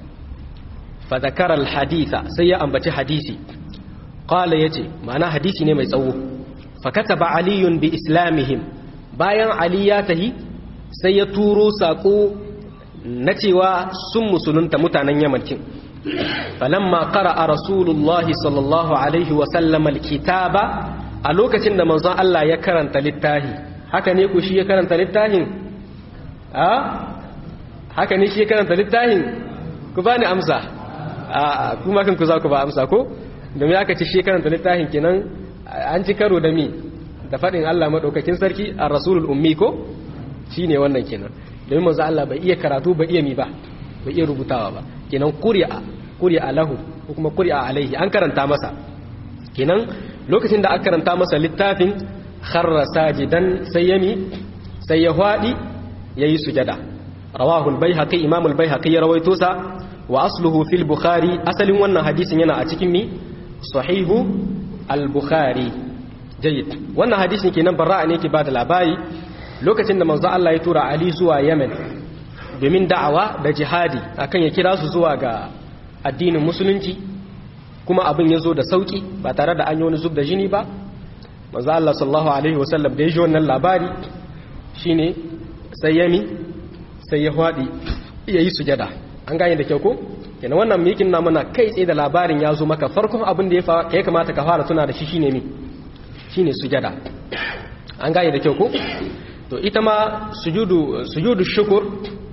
fa dhakara al-haditha sai ya ambaci hadisi qala yace ma'ana hadisi ne mai tsawo fa kataba aliyun bi islamihim bayan ali ya tahi sai ya turo sako na cewa sun musulunta mutanen yamankin falamma qara'a rasulullahi sallallahu alaihi wa sallam alkitaba a lokacin da manzon Allah ya karanta littafi haka ne ku shi ya karanta littafin a haka ne shi ya karanta littafin ku bani amsa a kuma kan ku za ku ba amsa ko domin aka ci shi ya karanta littafin kenan an ci karo da mi da faɗin Allah madaukakin sarki ar-rasulul ummi ko shine wannan kenan domin manzo Allah bai iya karatu bai iya mi ba bai iya rubutawa ba kenan qur'a qur'a lahu ko kuma qur'a alaihi an karanta masa kenan lokacin da aka karanta masa littafin kharra sajidan sai yami sai ya hwadi yayi sujada rawahu al-baihaqi imam al-baihaqi ya rawaito sa wa asluhu fil bukhari asalin wannan hadisin yana a cikin mi sahihu al-bukhari jayyid wannan hadisin kenan barra'a ne ke bada labari lokacin da manzo Allah ya tura Ali zuwa Yemen domin da'awa da jihadi akan ya kira su zuwa ga addinin musulunci kuma abin ya zo da sauki ba tare da an yi wani zub da jini ba manzo Allah sallallahu alaihi wasallam da ya ji wannan labari shine sai yami sai ya hwadi ya yi sujada an gane da kyau ko kenan wannan mikin na mana kai tsaye da labarin ya zo maka farkon abin da ya kamata ka fara tuna da shi shine mi shine sujada an gane da kyau ko to ita ma sujudu sujudu shukur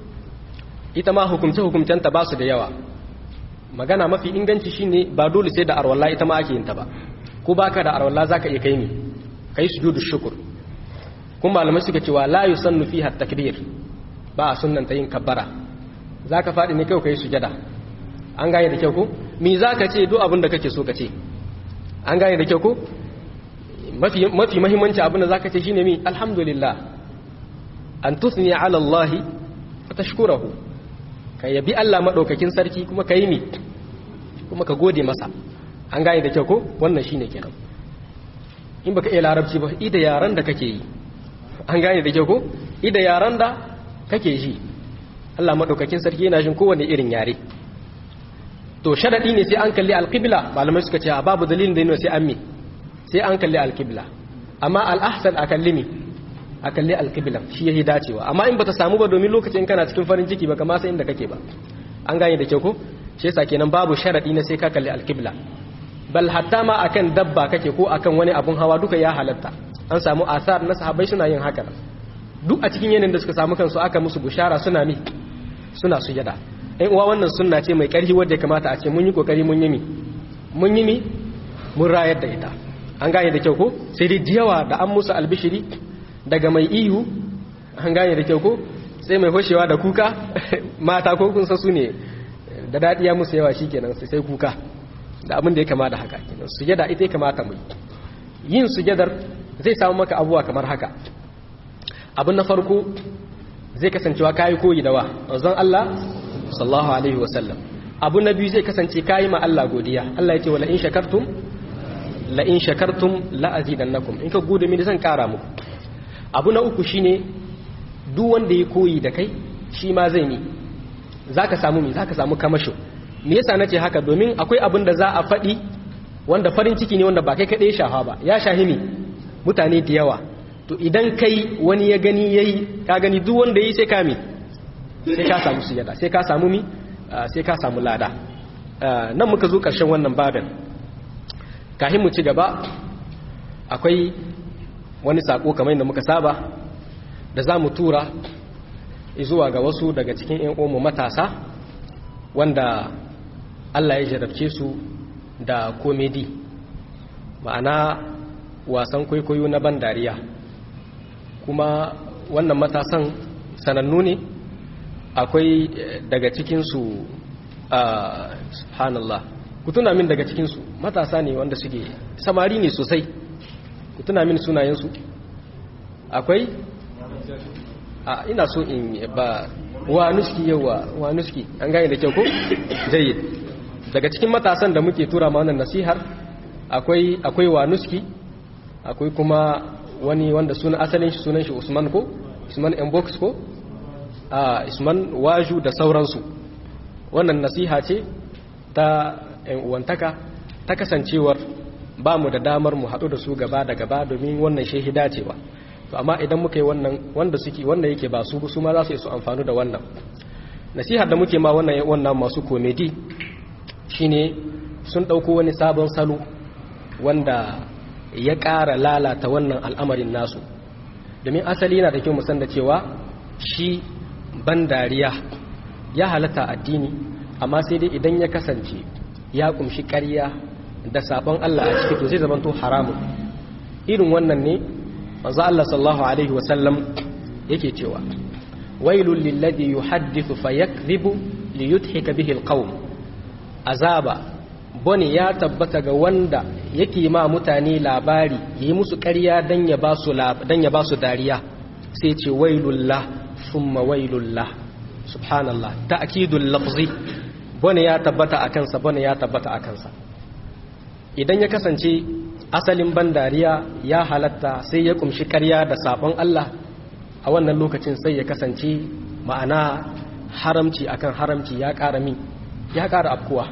ita ma hukumce hukumcenta ba su da yawa magana mafi inganci shine ba dole sai da arwalla ita ma ake yin ta ba ko baka da arwalla zaka iya kai ni kai sujudu shukur kuma malamai suka cewa la yusannu fiha takbir ba a sunnanta yin kabbara zaka fadi ne kai kai sujada an gane da kyau ko me zaka ce duk abin da kake so ka ce an gane da kyau ko mafi mafi muhimmanci abin da zaka ce shine mi alhamdulillah an tusni ala Allah wa tashkurahu ka yabi Allah madaukakin sarki kuma ka yi mi kuma ka gode masa an gane da kyau ko wannan shine kenan in baka iya larabci ba ida yaran da kake yi an gane da kyau ko ida yaran da kake ji Allah madaukakin sarki yana jin kowanne irin yare to sharadi ne sai an kalli alqibla malamai suka ce babu dalilin da yana sai an mi sai an kalli alqibla amma al-ahsan a kalli mi a kalli alqibla shi yayi dacewa amma in bata samu ba domin lokacin kana cikin farin ciki baka ma san inda kake ba an gane da kyau ko shi yasa kenan babu sharadi na sai ka kalli alqibla bal hatta ma akan dabba kake ko akan wani abun hawa duka ya halatta an samu asar na sahabbai suna yin haka duk a cikin yanayin da suka samu kansu aka musu bushara suna mi suna sujada ɗan uwa wannan sunna ce mai ƙarfi wadda ya kamata a ce mun yi kokari mun yi mi mun yi mi mun rayar da ita an gane da kyau ko sai dai jiyawa da an musu albishiri daga mai ihu an gane da kyau ko sai mai hoshewa da kuka mata ko kun san su ne da daɗi ya musu yawa shikenan sai kuka da abin da ya kama da haka kenan sujada ita ya kamata mu yin sujadar zai samu maka abuwa kamar haka abin na farko zai kasancewa kayi koyi da wa zan Allah sallallahu alaihi wasallam abu na biyu zai kasance kayi ma Allah godiya Allah ya ce wala in shakartum la in shakartum la azidannakum in ka gode mini zan kara muku abu na uku shine duk wanda ya koyi da kai shi ma zai ni zaka samu mi zaka samu kamasho me yasa nace haka domin akwai abin da za a faɗi wanda farin ciki ne wanda ba kai kaɗai shafa ba ya shahi ne mutane da yawa to idan kai wani ya gani yayi ka gani duk wanda yi sai ka mi sai ka samu sujada sai ka samu mi sai ka samu lada nan muka zo ƙarshen wannan babin kafin mu ci gaba akwai wani sako kamar yadda muka saba da za mu tura zuwa ga wasu daga cikin 'yan uwanmu matasa wanda Allah ya jarabce su da komedi ma'ana wasan kwaikwayo na ban dariya kuma wannan matasan sanannu ne akwai daga cikinsu a subhanallah ku tuna min daga cikinsu matasa ne wanda suke samari ne sosai ku tuna min sunayensu akwai a ina so in ba wa nuski yawa wa nuski an gane da kyau ko jayyid daga cikin matasan da muke tura ma wannan nasihar akwai akwai wa nuski akwai kuma wani wanda suna asalin shi sunan shi Usman ko Usman Mbox ko a Usman Waju da sauransu wannan nasiha ce ta ‘yan uwantaka ta kasancewar ba mu da damar mu haɗu da su gaba da gaba domin wannan shehida ce ba to amma idan muka yi wannan wanda suke wanda yake ba su su ma za su yi su amfani da wannan nasihar da muke ma wannan wannan masu komedi shine sun ɗauko wani sabon salo wanda ya ƙara lalata wannan al'amarin nasu domin asali yana da kyau musan da cewa shi ban dariya ya halatta addini amma sai dai idan ya kasance ya kumshi ƙarya da sabon Allah a ciki to zai zamanto haramun irin wannan ne manzo Allah sallallahu alaihi wasallam yake cewa wailul lilladhi yuhaddithu fayakdhibu liyudhika bihi alqawm azaba bone ya tabbata ga wanda yake ma mutane labari yi musu ƙarya dan ya ba su dan ya ba su dariya sai ce wailullah thumma wailullah subhanallah ta'kidul lafzi bane ya tabbata a kansa bane ya tabbata a kansa idan ya kasance asalin ban dariya ya halatta sai ya kumshi karya da sabon Allah a wannan lokacin sai ya kasance ma'ana haramci akan haramci ya ƙara min ya ƙara afkuwa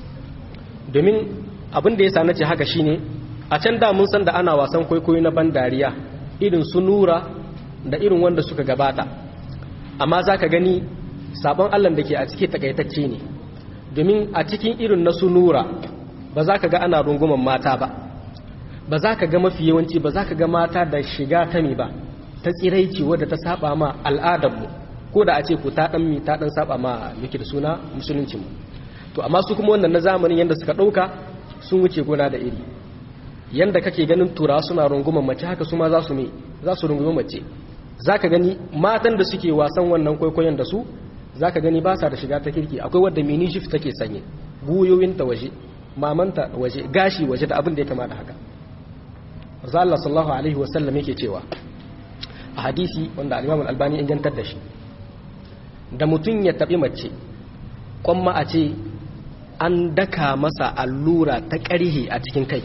domin abin da ya sa nace haka shine a can da mun san da ana wasan kwaikwayo na ban dariya irin su nura da irin wanda suka gabata amma za ka gani sabon Allah da ke a ciki takaitacce ne domin a cikin irin na sunura ba za ka ga ana runguman mata ba ba za ka ga mafi yawanci ba za ka ga mata da shiga ta mi ba ta tsiraici wadda ta saba ma al'adarmu ko da a ce ku ta dan mi ta dan saba ma yake da suna musuluncinmu to amma su kuma wannan na zamanin yanda suka dauka sun wuce gona da iri yanda kake ganin tura suna runguman mace haka su ma za su me za su rungumi mace za ka gani matan da suke wasan wannan kwaikwayon da su za ka gani ba sa da shiga ta kirki akwai wadda mini shift take sanye buyoyinta waje mamanta waje gashi waje da abin da ya kamata haka Allah sallallahu alaihi wasallam yake cewa a hadisi wanda al-Imam al-Albani ya jantar da shi da mutum ya tabi mace kwamma a ce an daka masa allura ta ƙarhe a cikin kai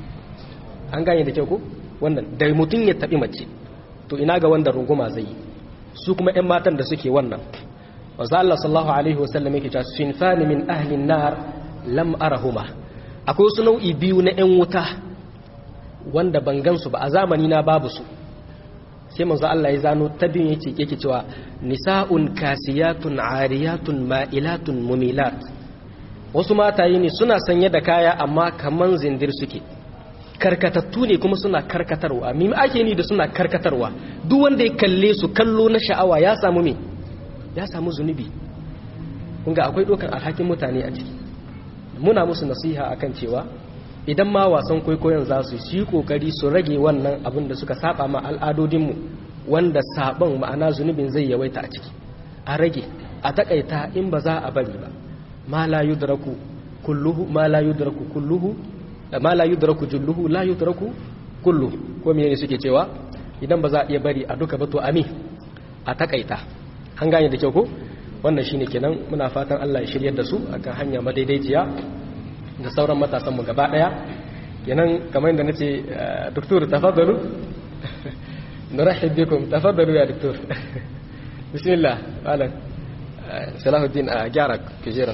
an gane da kyau ko wannan da mutum ya tabi mace to ina ga wanda runguma zai yi su kuma 'yan matan da suke wannan wanzu Allah sallallahu alaihi wasallam yake cewa sinfani min ahlin nar lam arahuma akwai wasu nau'i biyu na 'yan wuta wanda ban gansu ba a zamani na babu su sai manzo Allah ya zano ta biyun yake yake cewa nisa'un kasiyatun ariyatun ma'ilatun mumilat wasu mataye ne suna sanye da kaya amma kaman zindir suke karkatattu ne kuma suna karkatarwa mimi ake ni da suna karkatarwa duk wanda ya kalle su kallo na sha'awa ya samu me ya samu zunubi kunga akwai dokan alhakin mutane a ciki muna musu nasiha akan cewa idan ma wasan kwaikwayon za su yi kokari su rage wannan abin da suka saba ma al'adodinmu wanda saban ma'ana zunubin zai yawaita a ciki a rage a takaita in ba za a bari ba ma la yudraku kulluhu ma la yudraku kulluhu ma la yudraku julluhu la yudraku kulluhu ko me ne suke cewa idan ba za a iya bari a duka ba to ami a takaita an gane da kyau ko wannan shine kenan muna fatan Allah ya shiryar da su akan hanya madaidaiciya da sauran matasan mu gaba daya kenan kamar yadda nace doktor tafaddalu nurahib bikum tafaddalu ya doktor bismillah malam salahuddin a gyara kujera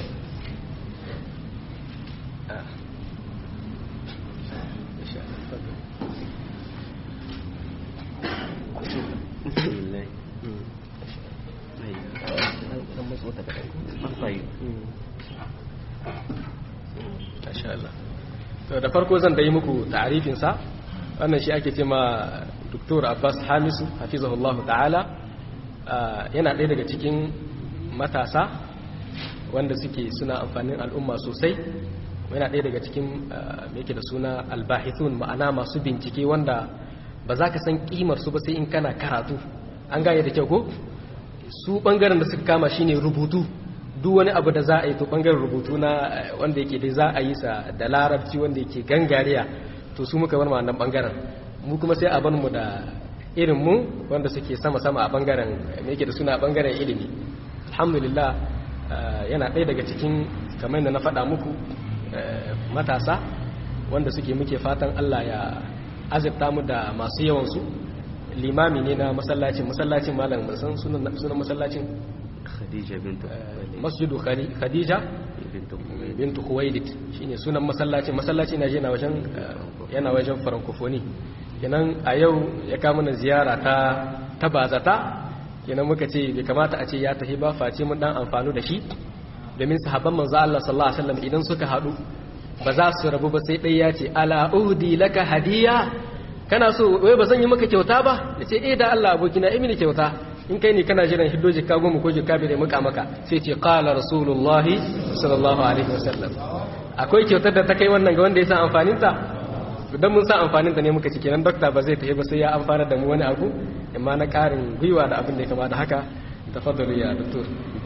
da farko zan da yi muku ta'arifinsa wannan shi ake ce ma Dr. Abbas Hamisu hafizahullahu ta'ala yana ɗaya daga cikin matasa wanda suke suna amfanin al'umma sosai yana ɗaya daga cikin mai da suna albahithun ma'ana masu bincike wanda ba za ka san ƙimar su ba sai in kana karatu an gane da kyau ko su ɓangaren da suka kama shine rubutu duk wani abu da za a yi to ɓangaren rubutu na wanda yake dai za a yi sa da larabci wanda yake gangariya to su muka bar wannan ɓangaren mu kuma sai a bar mu da irin mu wanda suke sama-sama a ɓangaren me yake da suna ɓangaren ilimi alhamdulillah yana ɗaya daga cikin kamar da na faɗa muku matasa wanda suke muke fatan Allah ya azurta mu da masu yawansu limami ne na masallacin masallacin malam san sunan masallacin khadija bintu masjidu khadija bintu khuwailid shine sunan masallacin masallaci na je na wajen yana wajen francophonie kenan a yau ya kama na ziyara ta ta bazata kenan muka ce bai kamata a ce ya tafi ba face mun dan amfanu da shi domin sahabban manzo Allah sallallahu alaihi wasallam idan suka hadu ba za su rabu ba sai ɗaya ya ce ala uhdi laka hadiya kana so wai ba zan yi maka kyauta ba ya ce eh da Allah abokina yi mini kyauta in kai ne kana jiran hiddo jikka goma ko jikka bai muka maka sai ce qala rasulullahi sallallahu alaihi wasallam akwai kyautar da ta kai wannan ga wanda ya san amfanin ta dan mun san amfanin ta ne muka ci kenan dokta ba zai tafi ba sai ya amfana da mu wani abu amma na karin gwiwa da abin da ya kama da haka tafaddalu ya doktor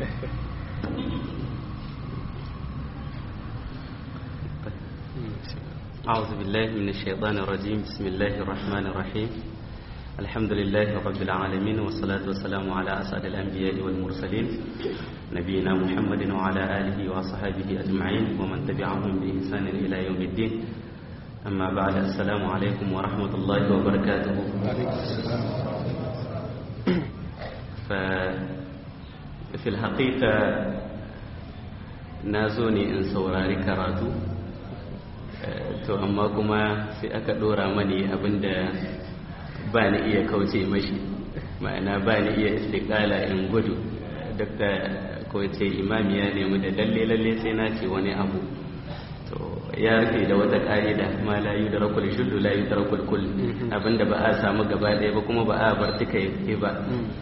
أعوذ بالله من الشيطان الرجيم بسم الله الرحمن الرحيم الحمد لله رب العالمين والصلاة والسلام على أسعد الأنبياء والمرسلين نبينا محمد وعلى آله وصحبه أجمعين ومن تبعهم بإحسان إلى يوم الدين أما بعد السلام عليكم ورحمة الله وبركاته ففي الحقيقة نازوني إن سوراري كراتو to amma kuma sai aka dora mani abinda ba ni iya kauce mashi ma'ana ba ni iya istiqala in gudu dakta ko ce imami ya nemi da lalle lalle sai na ce wani abu to ya rufe da wata ka'ida ma la yudrakul shullu la yudrakul kull abinda ba a samu gaba ɗaya ba kuma ba a bar duka yake ba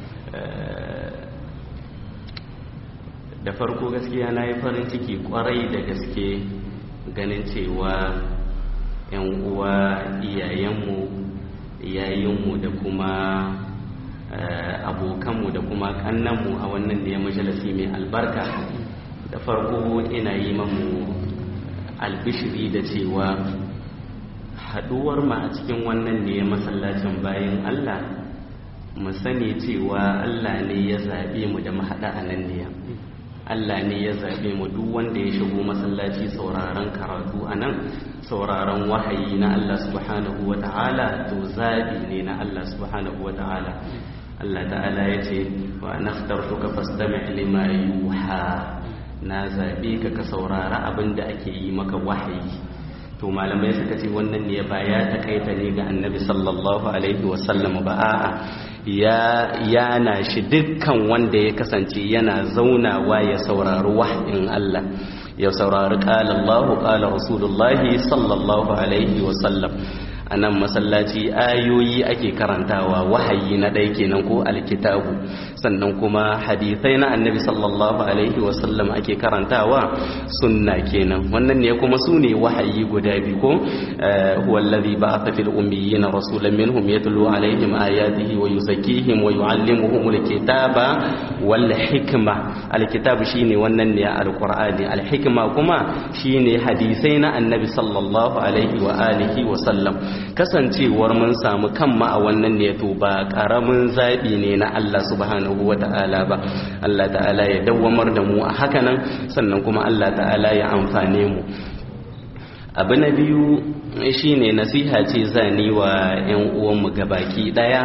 da farko gaskiya na yi farin ciki kwarai da gaske ganin cewa 'yan uwa iyayenmu yayinmu da kuma abokanmu da kuma kannanmu a wannan da ya majalisi mai albarka da farko ina yi mamu albishiri da cewa haduwar ma a cikin wannan ne masallacin bayan allah mu sani cewa allah ne ya zaɓe mu da mahaɗa a nan ne Allah ne ya zaɓe mu duk wanda ya shigo masallaci sauraron karatu a nan sauraron wahayi na Allah subhanahu wa ta'ala to zaɓi ne na Allah subhanahu wa ta'ala Allah ta'ala ya ce wa nakhtartuka fastami' lima yuha na zaɓe ka ka saurara abin da ake yi maka wahayi to malamai suka ce wannan ne ba ya takaita ne ga annabi sallallahu alaihi wasallam ba a'a ya yana shi dukkan wanda ya kasance yana zaunawa ya saurari wahayin Allah ya saurari qala Allahu qala Rasulullahi sallallahu alaihi wasallam a nan masallaci ayoyi ake karantawa wahayi na ɗaya kenan ko alkitabu sannan kuma hadithai na annabi sallallahu alaihi wasallam ake karantawa sunna kenan wannan ne kuma su ne wahayi guda biyu ko huwa alladhi ba'atha fil ummiyina rasulan minhum yatlu alaihim ayatihi wa yuzakkihim wa yuallimuhum alkitaba wal hikma alkitabu shine wannan ne alqur'ani alhikma kuma shine hadisai na annabi sallallahu alaihi wa alihi wa sallam kasancewar mun samu kanma a wannan ne to ba karamin zabi ne na Allah subhanahu wa ta'ala ba Allah ta'ala ya dawwamar da mu a hakanan sannan kuma Allah ta'ala ya amfane mu abu na biyu shine nasiha ce zani wa 'yan uwanmu gabaki daya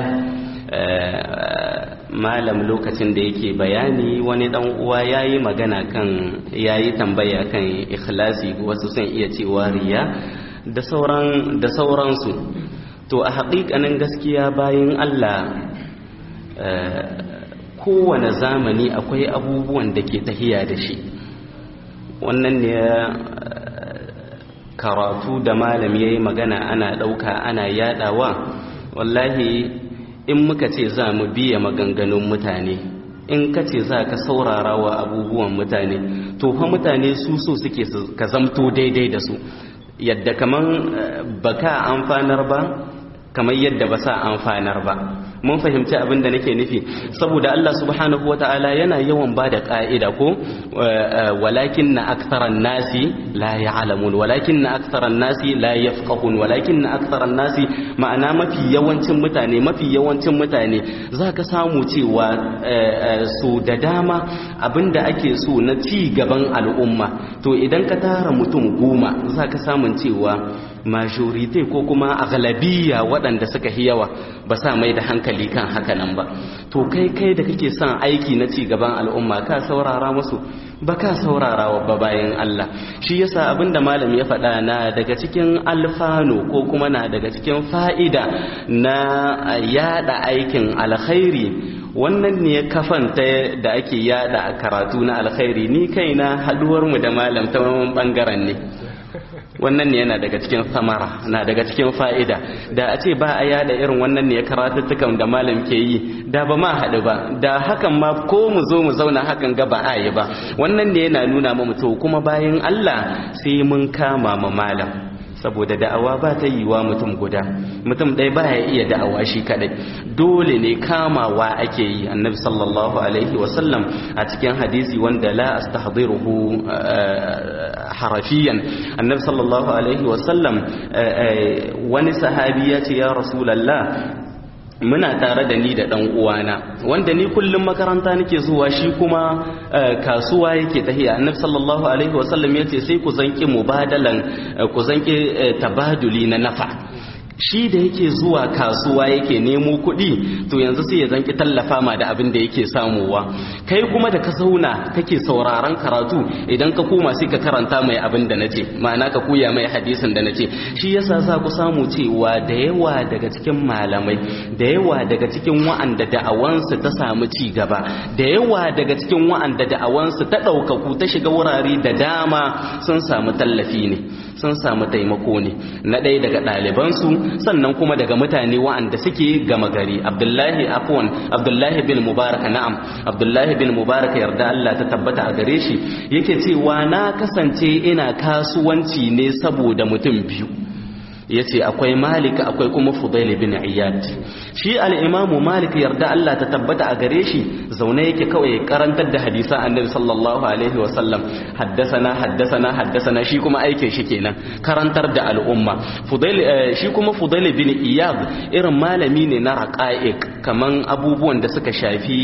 malam lokacin da yake bayani wani dan uwa yayi magana kan yayi tambaya kan ikhlasi wasu sun iya cewa riya da sauran da sauransu to a haƙiƙanin gaskiya bayan Allah kowane zamani akwai abubuwan da ke tahiya da shi wannan ne karatu da malam yayi magana ana ɗauka ana yadawa wallahi in muka ce za mu biya maganganun mutane in ka ce za ka saurara wa abubuwan mutane to fa mutane su so suke ka zamto daidai da su yadda kaman baka amfanar ba kamar yadda ba sa amfanar ba mun fahimci abin da nake nufi saboda Allah subhanahu wata'ala yana yawan ba da ka'ida ko walakin na aktaran nasi la ya'lamun walakin na aktaran nasi la yafqahun walakin na aktaran nasi ma'ana mafi yawancin mutane mafi yawancin mutane zaka samu cewa su da dama abinda ake so na ci gaban al'umma to idan ka tara mutum goma zaka samun cewa majorite ko kuma aghlabiya waɗanda suka yi yawa ba sa mai da hankali kan haka nan ba to kai kai da kake son aiki na ci gaban al'umma ka saurara musu ba ka saurara wa ba bayan Allah shi yasa abinda malam ya faɗa na daga cikin alfano ko kuma na daga cikin fa'ida na yada aikin alkhairi wannan ne kafanta da ake yada a karatu na alkhairi ni kaina haduwar mu da malam ta bangaren ne wannan ne yana daga cikin samara na daga cikin fa'ida da a ce ba a yada irin wannan ne ya karatuttukan da malam ke yi da ba ma haɗu ba da hakan ma ko mu zo mu zauna hakan ga ba a yi ba wannan ne yana nuna mu to kuma bayan Allah sai mun kama ma malam saboda da'awa ba ta yi wa mutum guda mutum ɗaya ba ya iya da'awa shi kaɗai dole ne kamawa ake yi annabi sallallahu alaihi wasallam a cikin hadisi wanda la astahdiruhu harafiyan annabi sallallahu alaihi wasallam wani sahabi ya ce ya rasulallah muna tare da ni da ɗan uwana wanda ni kullum makaranta nake zuwa shi kuma kasuwa yake tahiya annabi sallallahu alaihi wasallam yace sai ku zanki mubadalan ku zanki tabaduli na nafa shi da yake zuwa kasuwa yake nemo kuɗi to yanzu sai ya zanki tallafa ma da abin da yake samuwa kai kuma da ka zauna kake sauraron karatu idan ka koma sai ka karanta mai abin da nace ma'ana ka koya mai hadisin da nace shi yasa za ku samu cewa da yawa daga cikin malamai da yawa daga cikin wa'anda da'awansu ta samu ci gaba da yawa daga cikin wa'anda da'awansu ta ɗaukaku ta shiga wurare da dama sun samu tallafi ne sun samu taimako ne na ɗaya daga ɗalibansu sannan kuma daga mutane wa'anda suke gama gari abdullahi afwan abdullahi bin mubarak na'am abdullahi bin mubarak yarda Allah ta tabbata a gare shi yake cewa na kasance ina kasuwanci ne saboda mutum biyu yace akwai malik akwai kuma fudail bin iyad shi al-imamu malik yarda Allah ta tabbata a gare shi zaune yake kawai karantar da hadisan annabi sallallahu alaihi wa sallam haddasana haddasana haddasana shi kuma aikin shi kenan karantar da al'umma fudail shi kuma fudail bin iyad irin malami ne na raqa'iq kaman abubuwan da suka shafi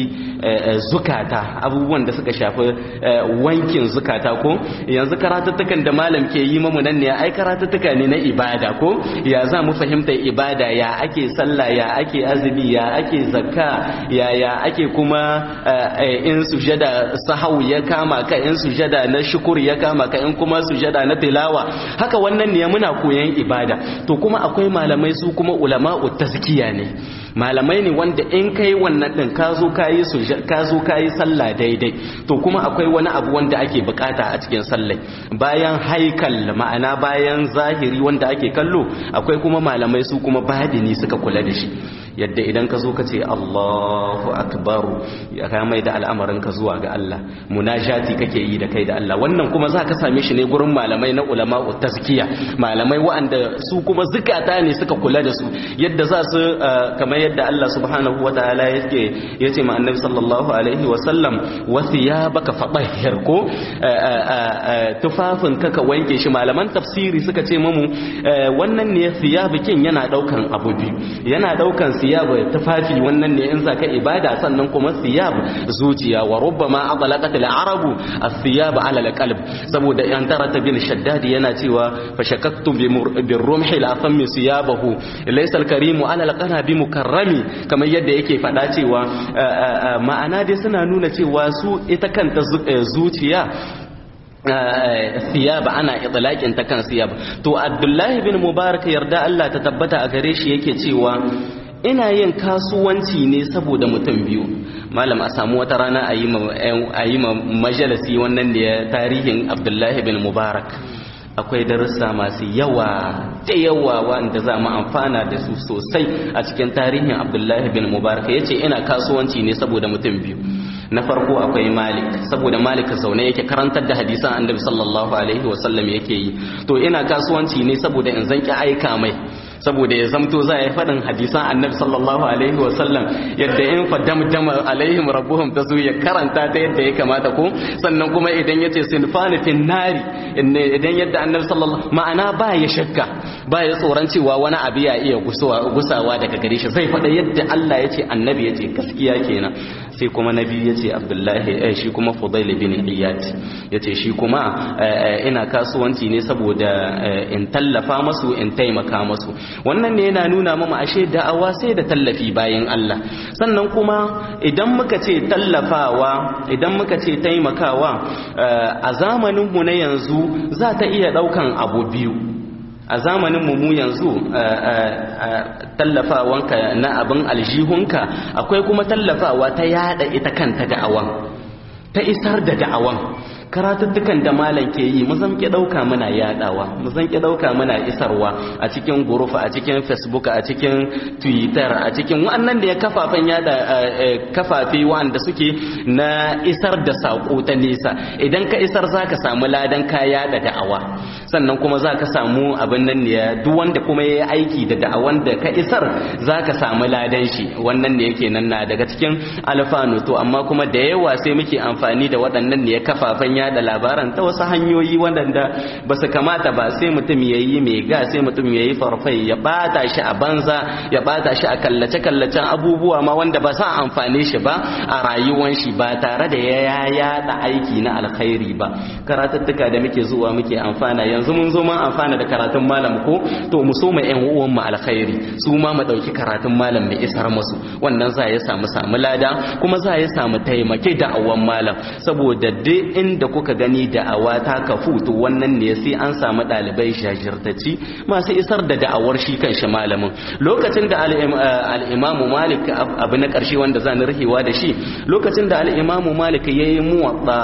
zukata abubuwan da suka shafi wankin zukata ko yanzu karatuttukan da malam ke yi mamu nan ne ai karatuttuka ne na ibada ko ya za mu fahimta ibada ya ake sallah ya ake azumi ya ake zakka ya ya ake kuma in sujada sahau ya kama ka in sujada na shukuri ya kama ka in kuma sujada na tilawa haka wannan ne muna koyan ibada to kuma akwai malamai su kuma ulama'u tazkiya ne malamai ne wanda in kai wannan din ka zo kayi ka zo kayi sallah daidai to kuma akwai wani abu wanda ake bukata a cikin sallai bayan haikal ma'ana bayan zahiri wanda ake kallo akwai kuma malamai su kuma badini suka kula da shi yadda idan ka zo ka ce Allahu akbar ya ka mai da al'amarin ka zuwa ga Allah munajati kake yi da kai da Allah wannan kuma za ka same shi ne gurin malamai na ulama tazkiya malamai waɗanda su kuma zukata ne suka kula da su yadda za su kamar yadda Allah subhanahu wa ta'ala yake yace ma annabi sallallahu alaihi wa sallam wa thiyabaka fatahhir ko tufafin ka ka wanke shi malaman tafsiri suka ce mamu wannan ne thiyabikin yana daukan abu biyu yana daukan thiyab tufafi wannan ne in zaka ibada sannan kuma thiyab zuciya wa rubbama adlaqat al-arabu ath-thiyab ala al-qalb saboda yan tarata bin shaddad yana cewa fa shakaktu bi rumhi la fammi thiyabahu laysa al-karimu ala al-qana bi mukarrami kamar yadda yake fada cewa ma'ana dai suna nuna cewa su ita kanta zuciya siyab ana itlaqin ta kan siyab to abdullahi bin mubarak yarda Allah ta tabbata a gare shi yake cewa ina yin kasuwanci ne saboda mutum biyu malam a samu wata rana a yi ma majalisi wannan da ya tarihin abdullahi bin mubarak akwai darussa masu yawa da yawa wanda za mu amfana da su sosai a cikin tarihin abdullahi bin mubarak ya ce ina kasuwanci ne saboda mutum biyu na farko akwai malik saboda malik zaune yake karantar da hadisan annabi sallallahu alaihi wasallam yake yi to ina kasuwanci ne saboda in zanki aika mai saboda ya zamto za a yi faɗin hadisan annabi sallallahu alaihi wasallam yadda in faddamdama alaihim rabbuhum ta ya karanta ta yadda ya kamata ko sannan kuma idan ya ce sinfani fin nari idan yadda annabi sallallahu ma'ana ba ya shakka ba ya tsoron cewa wani abu ya iya gusawa daga gare shi zai faɗa yadda Allah ya ce annabi ya ce gaskiya kenan sai kuma nabi ya ce abdullahi eh, shi kuma fudail bin iyad ya ce shi kuma ina kasuwanci ne saboda in tallafa masu in taimaka masu wannan ne yana nuna mama ashe da'awa sai da tallafi bayan Allah sannan kuma idan muka ce tallafawa idan muka ce taimakawa a zamanin mu na yanzu za ta iya daukan abu biyu a zamanin mu yanzu tallafawanka na abin aljihunka akwai kuma tallafawa ta yada ita kanta da'awan ta isar da da'awan karatuttukan da malam ke yi mu zan ki dauka muna yadawa mu zan ki dauka muna isarwa a cikin gurufa a cikin facebook a cikin twitter a cikin wannan da ya kafafen yada kafafe wanda suke na isar da sako ta nesa idan ka isar zaka samu ladan ka yada da'awa sannan kuma zaka samu abin nan ne duk wanda kuma yayi aiki da da'awan da ka isar zaka samu ladan shi wannan ne yake nan na daga cikin alfanu to amma kuma da yawa sai muke amfani da waɗannan ne kafafen yada labaran ta wasu hanyoyi waɗanda ba su kamata ba sai mutum ya yi mai ga sai mutum ya yi farfai ya bata shi a banza ya bata shi a kallace-kallacen abubuwa ma wanda ba sa amfane shi ba a rayuwan shi ba tare da ya yada aiki na alkhairi ba karatuttuka da muke zuwa muke amfana yanzu mun zo mun amfana da karatun malam ko to mu so mu yan uwan mu alkhairi su ma mu dauki karatun malam mu isar musu wannan za ya samu samu lada kuma za ya samu taimake da awan malam saboda duk inda kuka gani da'awa ta kafu to wannan ne sai an samu ɗalibai shajirtacci masu isar da da'awar shi kan shi malamin lokacin da al'imamu malik abu na ƙarshe wanda zan rihewa da shi lokacin da al'imamu malik ya yi muwaɗa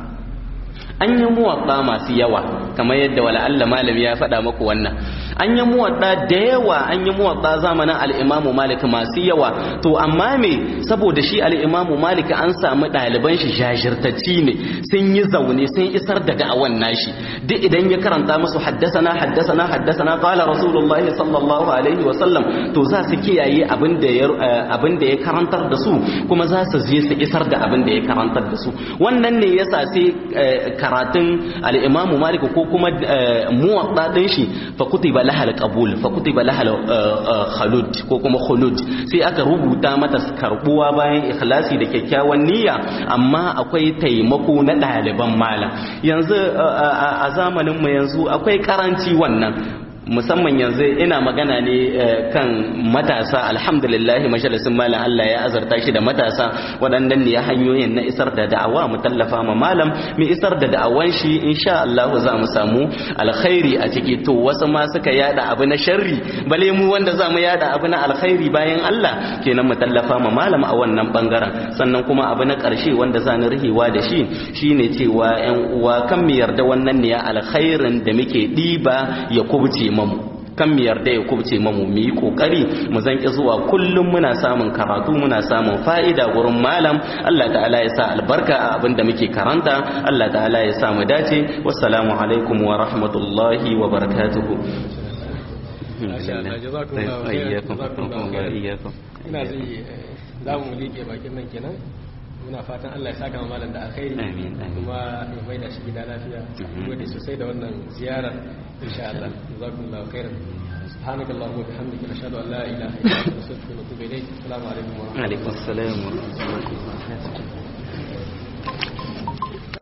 an yi muwaɗa masu yawa kamar yadda wala Allah malami ya faɗa maku wannan an yi muwaɗa da yawa an yi muwaɗa zamanin al'imamu malik masu yawa to amma me saboda shi al'imamu malik an samu ɗaliban shi jajirtacci ne sun yi zaune sun isar da da'awan nashi duk idan ya karanta musu haddasana haddasana haddasana qala rasulullahi sallallahu alaihi wa sallam to za su kiyaye abin da ya abin da ya karantar da su kuma za su je su isar da abin da ya karantar da su wannan ne yasa sai karatun al-imamu malik ko kuma muwaɗa ɗin shi fa kutiba lahal qabul fa kutiba lahal khalud ko kuma khulud sai aka rubuta mata karbuwa bayan ikhlasi da kyakkyawan niyya amma akwai taimako na ɗaliban malam yanzu a zamanin mu yanzu akwai karanci wannan musamman yanzu ina magana ne kan matasa alhamdulillah majalisin malam Allah ya azarta shi da matasa waɗannan ne hanyoyin na isar da da'awa mu tallafa ma malam mu isar da da'awan shi insha Allah za mu samu alkhairi a ciki to wasu ma suka yada abu na sharri bale mu wanda za mu yada abu na alkhairi bayan Allah kenan mu tallafa ma malam a wannan bangaren sannan kuma abu na ƙarshe wanda za ni rihewa da shi shine cewa ƴan uwa kan mu yarda wannan ne alkhairin da muke ɗiba ya kubce mamu kan mu yarda ya kubce mamu mu yi kokari mu zanki zuwa kullum muna samun karatu muna samun fa'ida gurin malam Allah ta'ala ya sa albarka a abin da muke karanta Allah ta'ala ya sa mu dace wassalamu alaikum wa rahmatullahi wa barakatuhu wa iyyakum ina zai za mu liƙe bakin nan kenan muna fatan Allah ya saka malam da alkhairi Amin, amin. kuma ya mai da shi gida lafiya gode sosai da wannan ziyarar insha Allah jazakumullahu khairan سبحانك اللهم وبحمدك نشهد ان لا اله الا انت نستغفرك ونتوب اليك السلام عليكم ورحمه الله alaikum assalam wa rahmatullahi wa barakatuh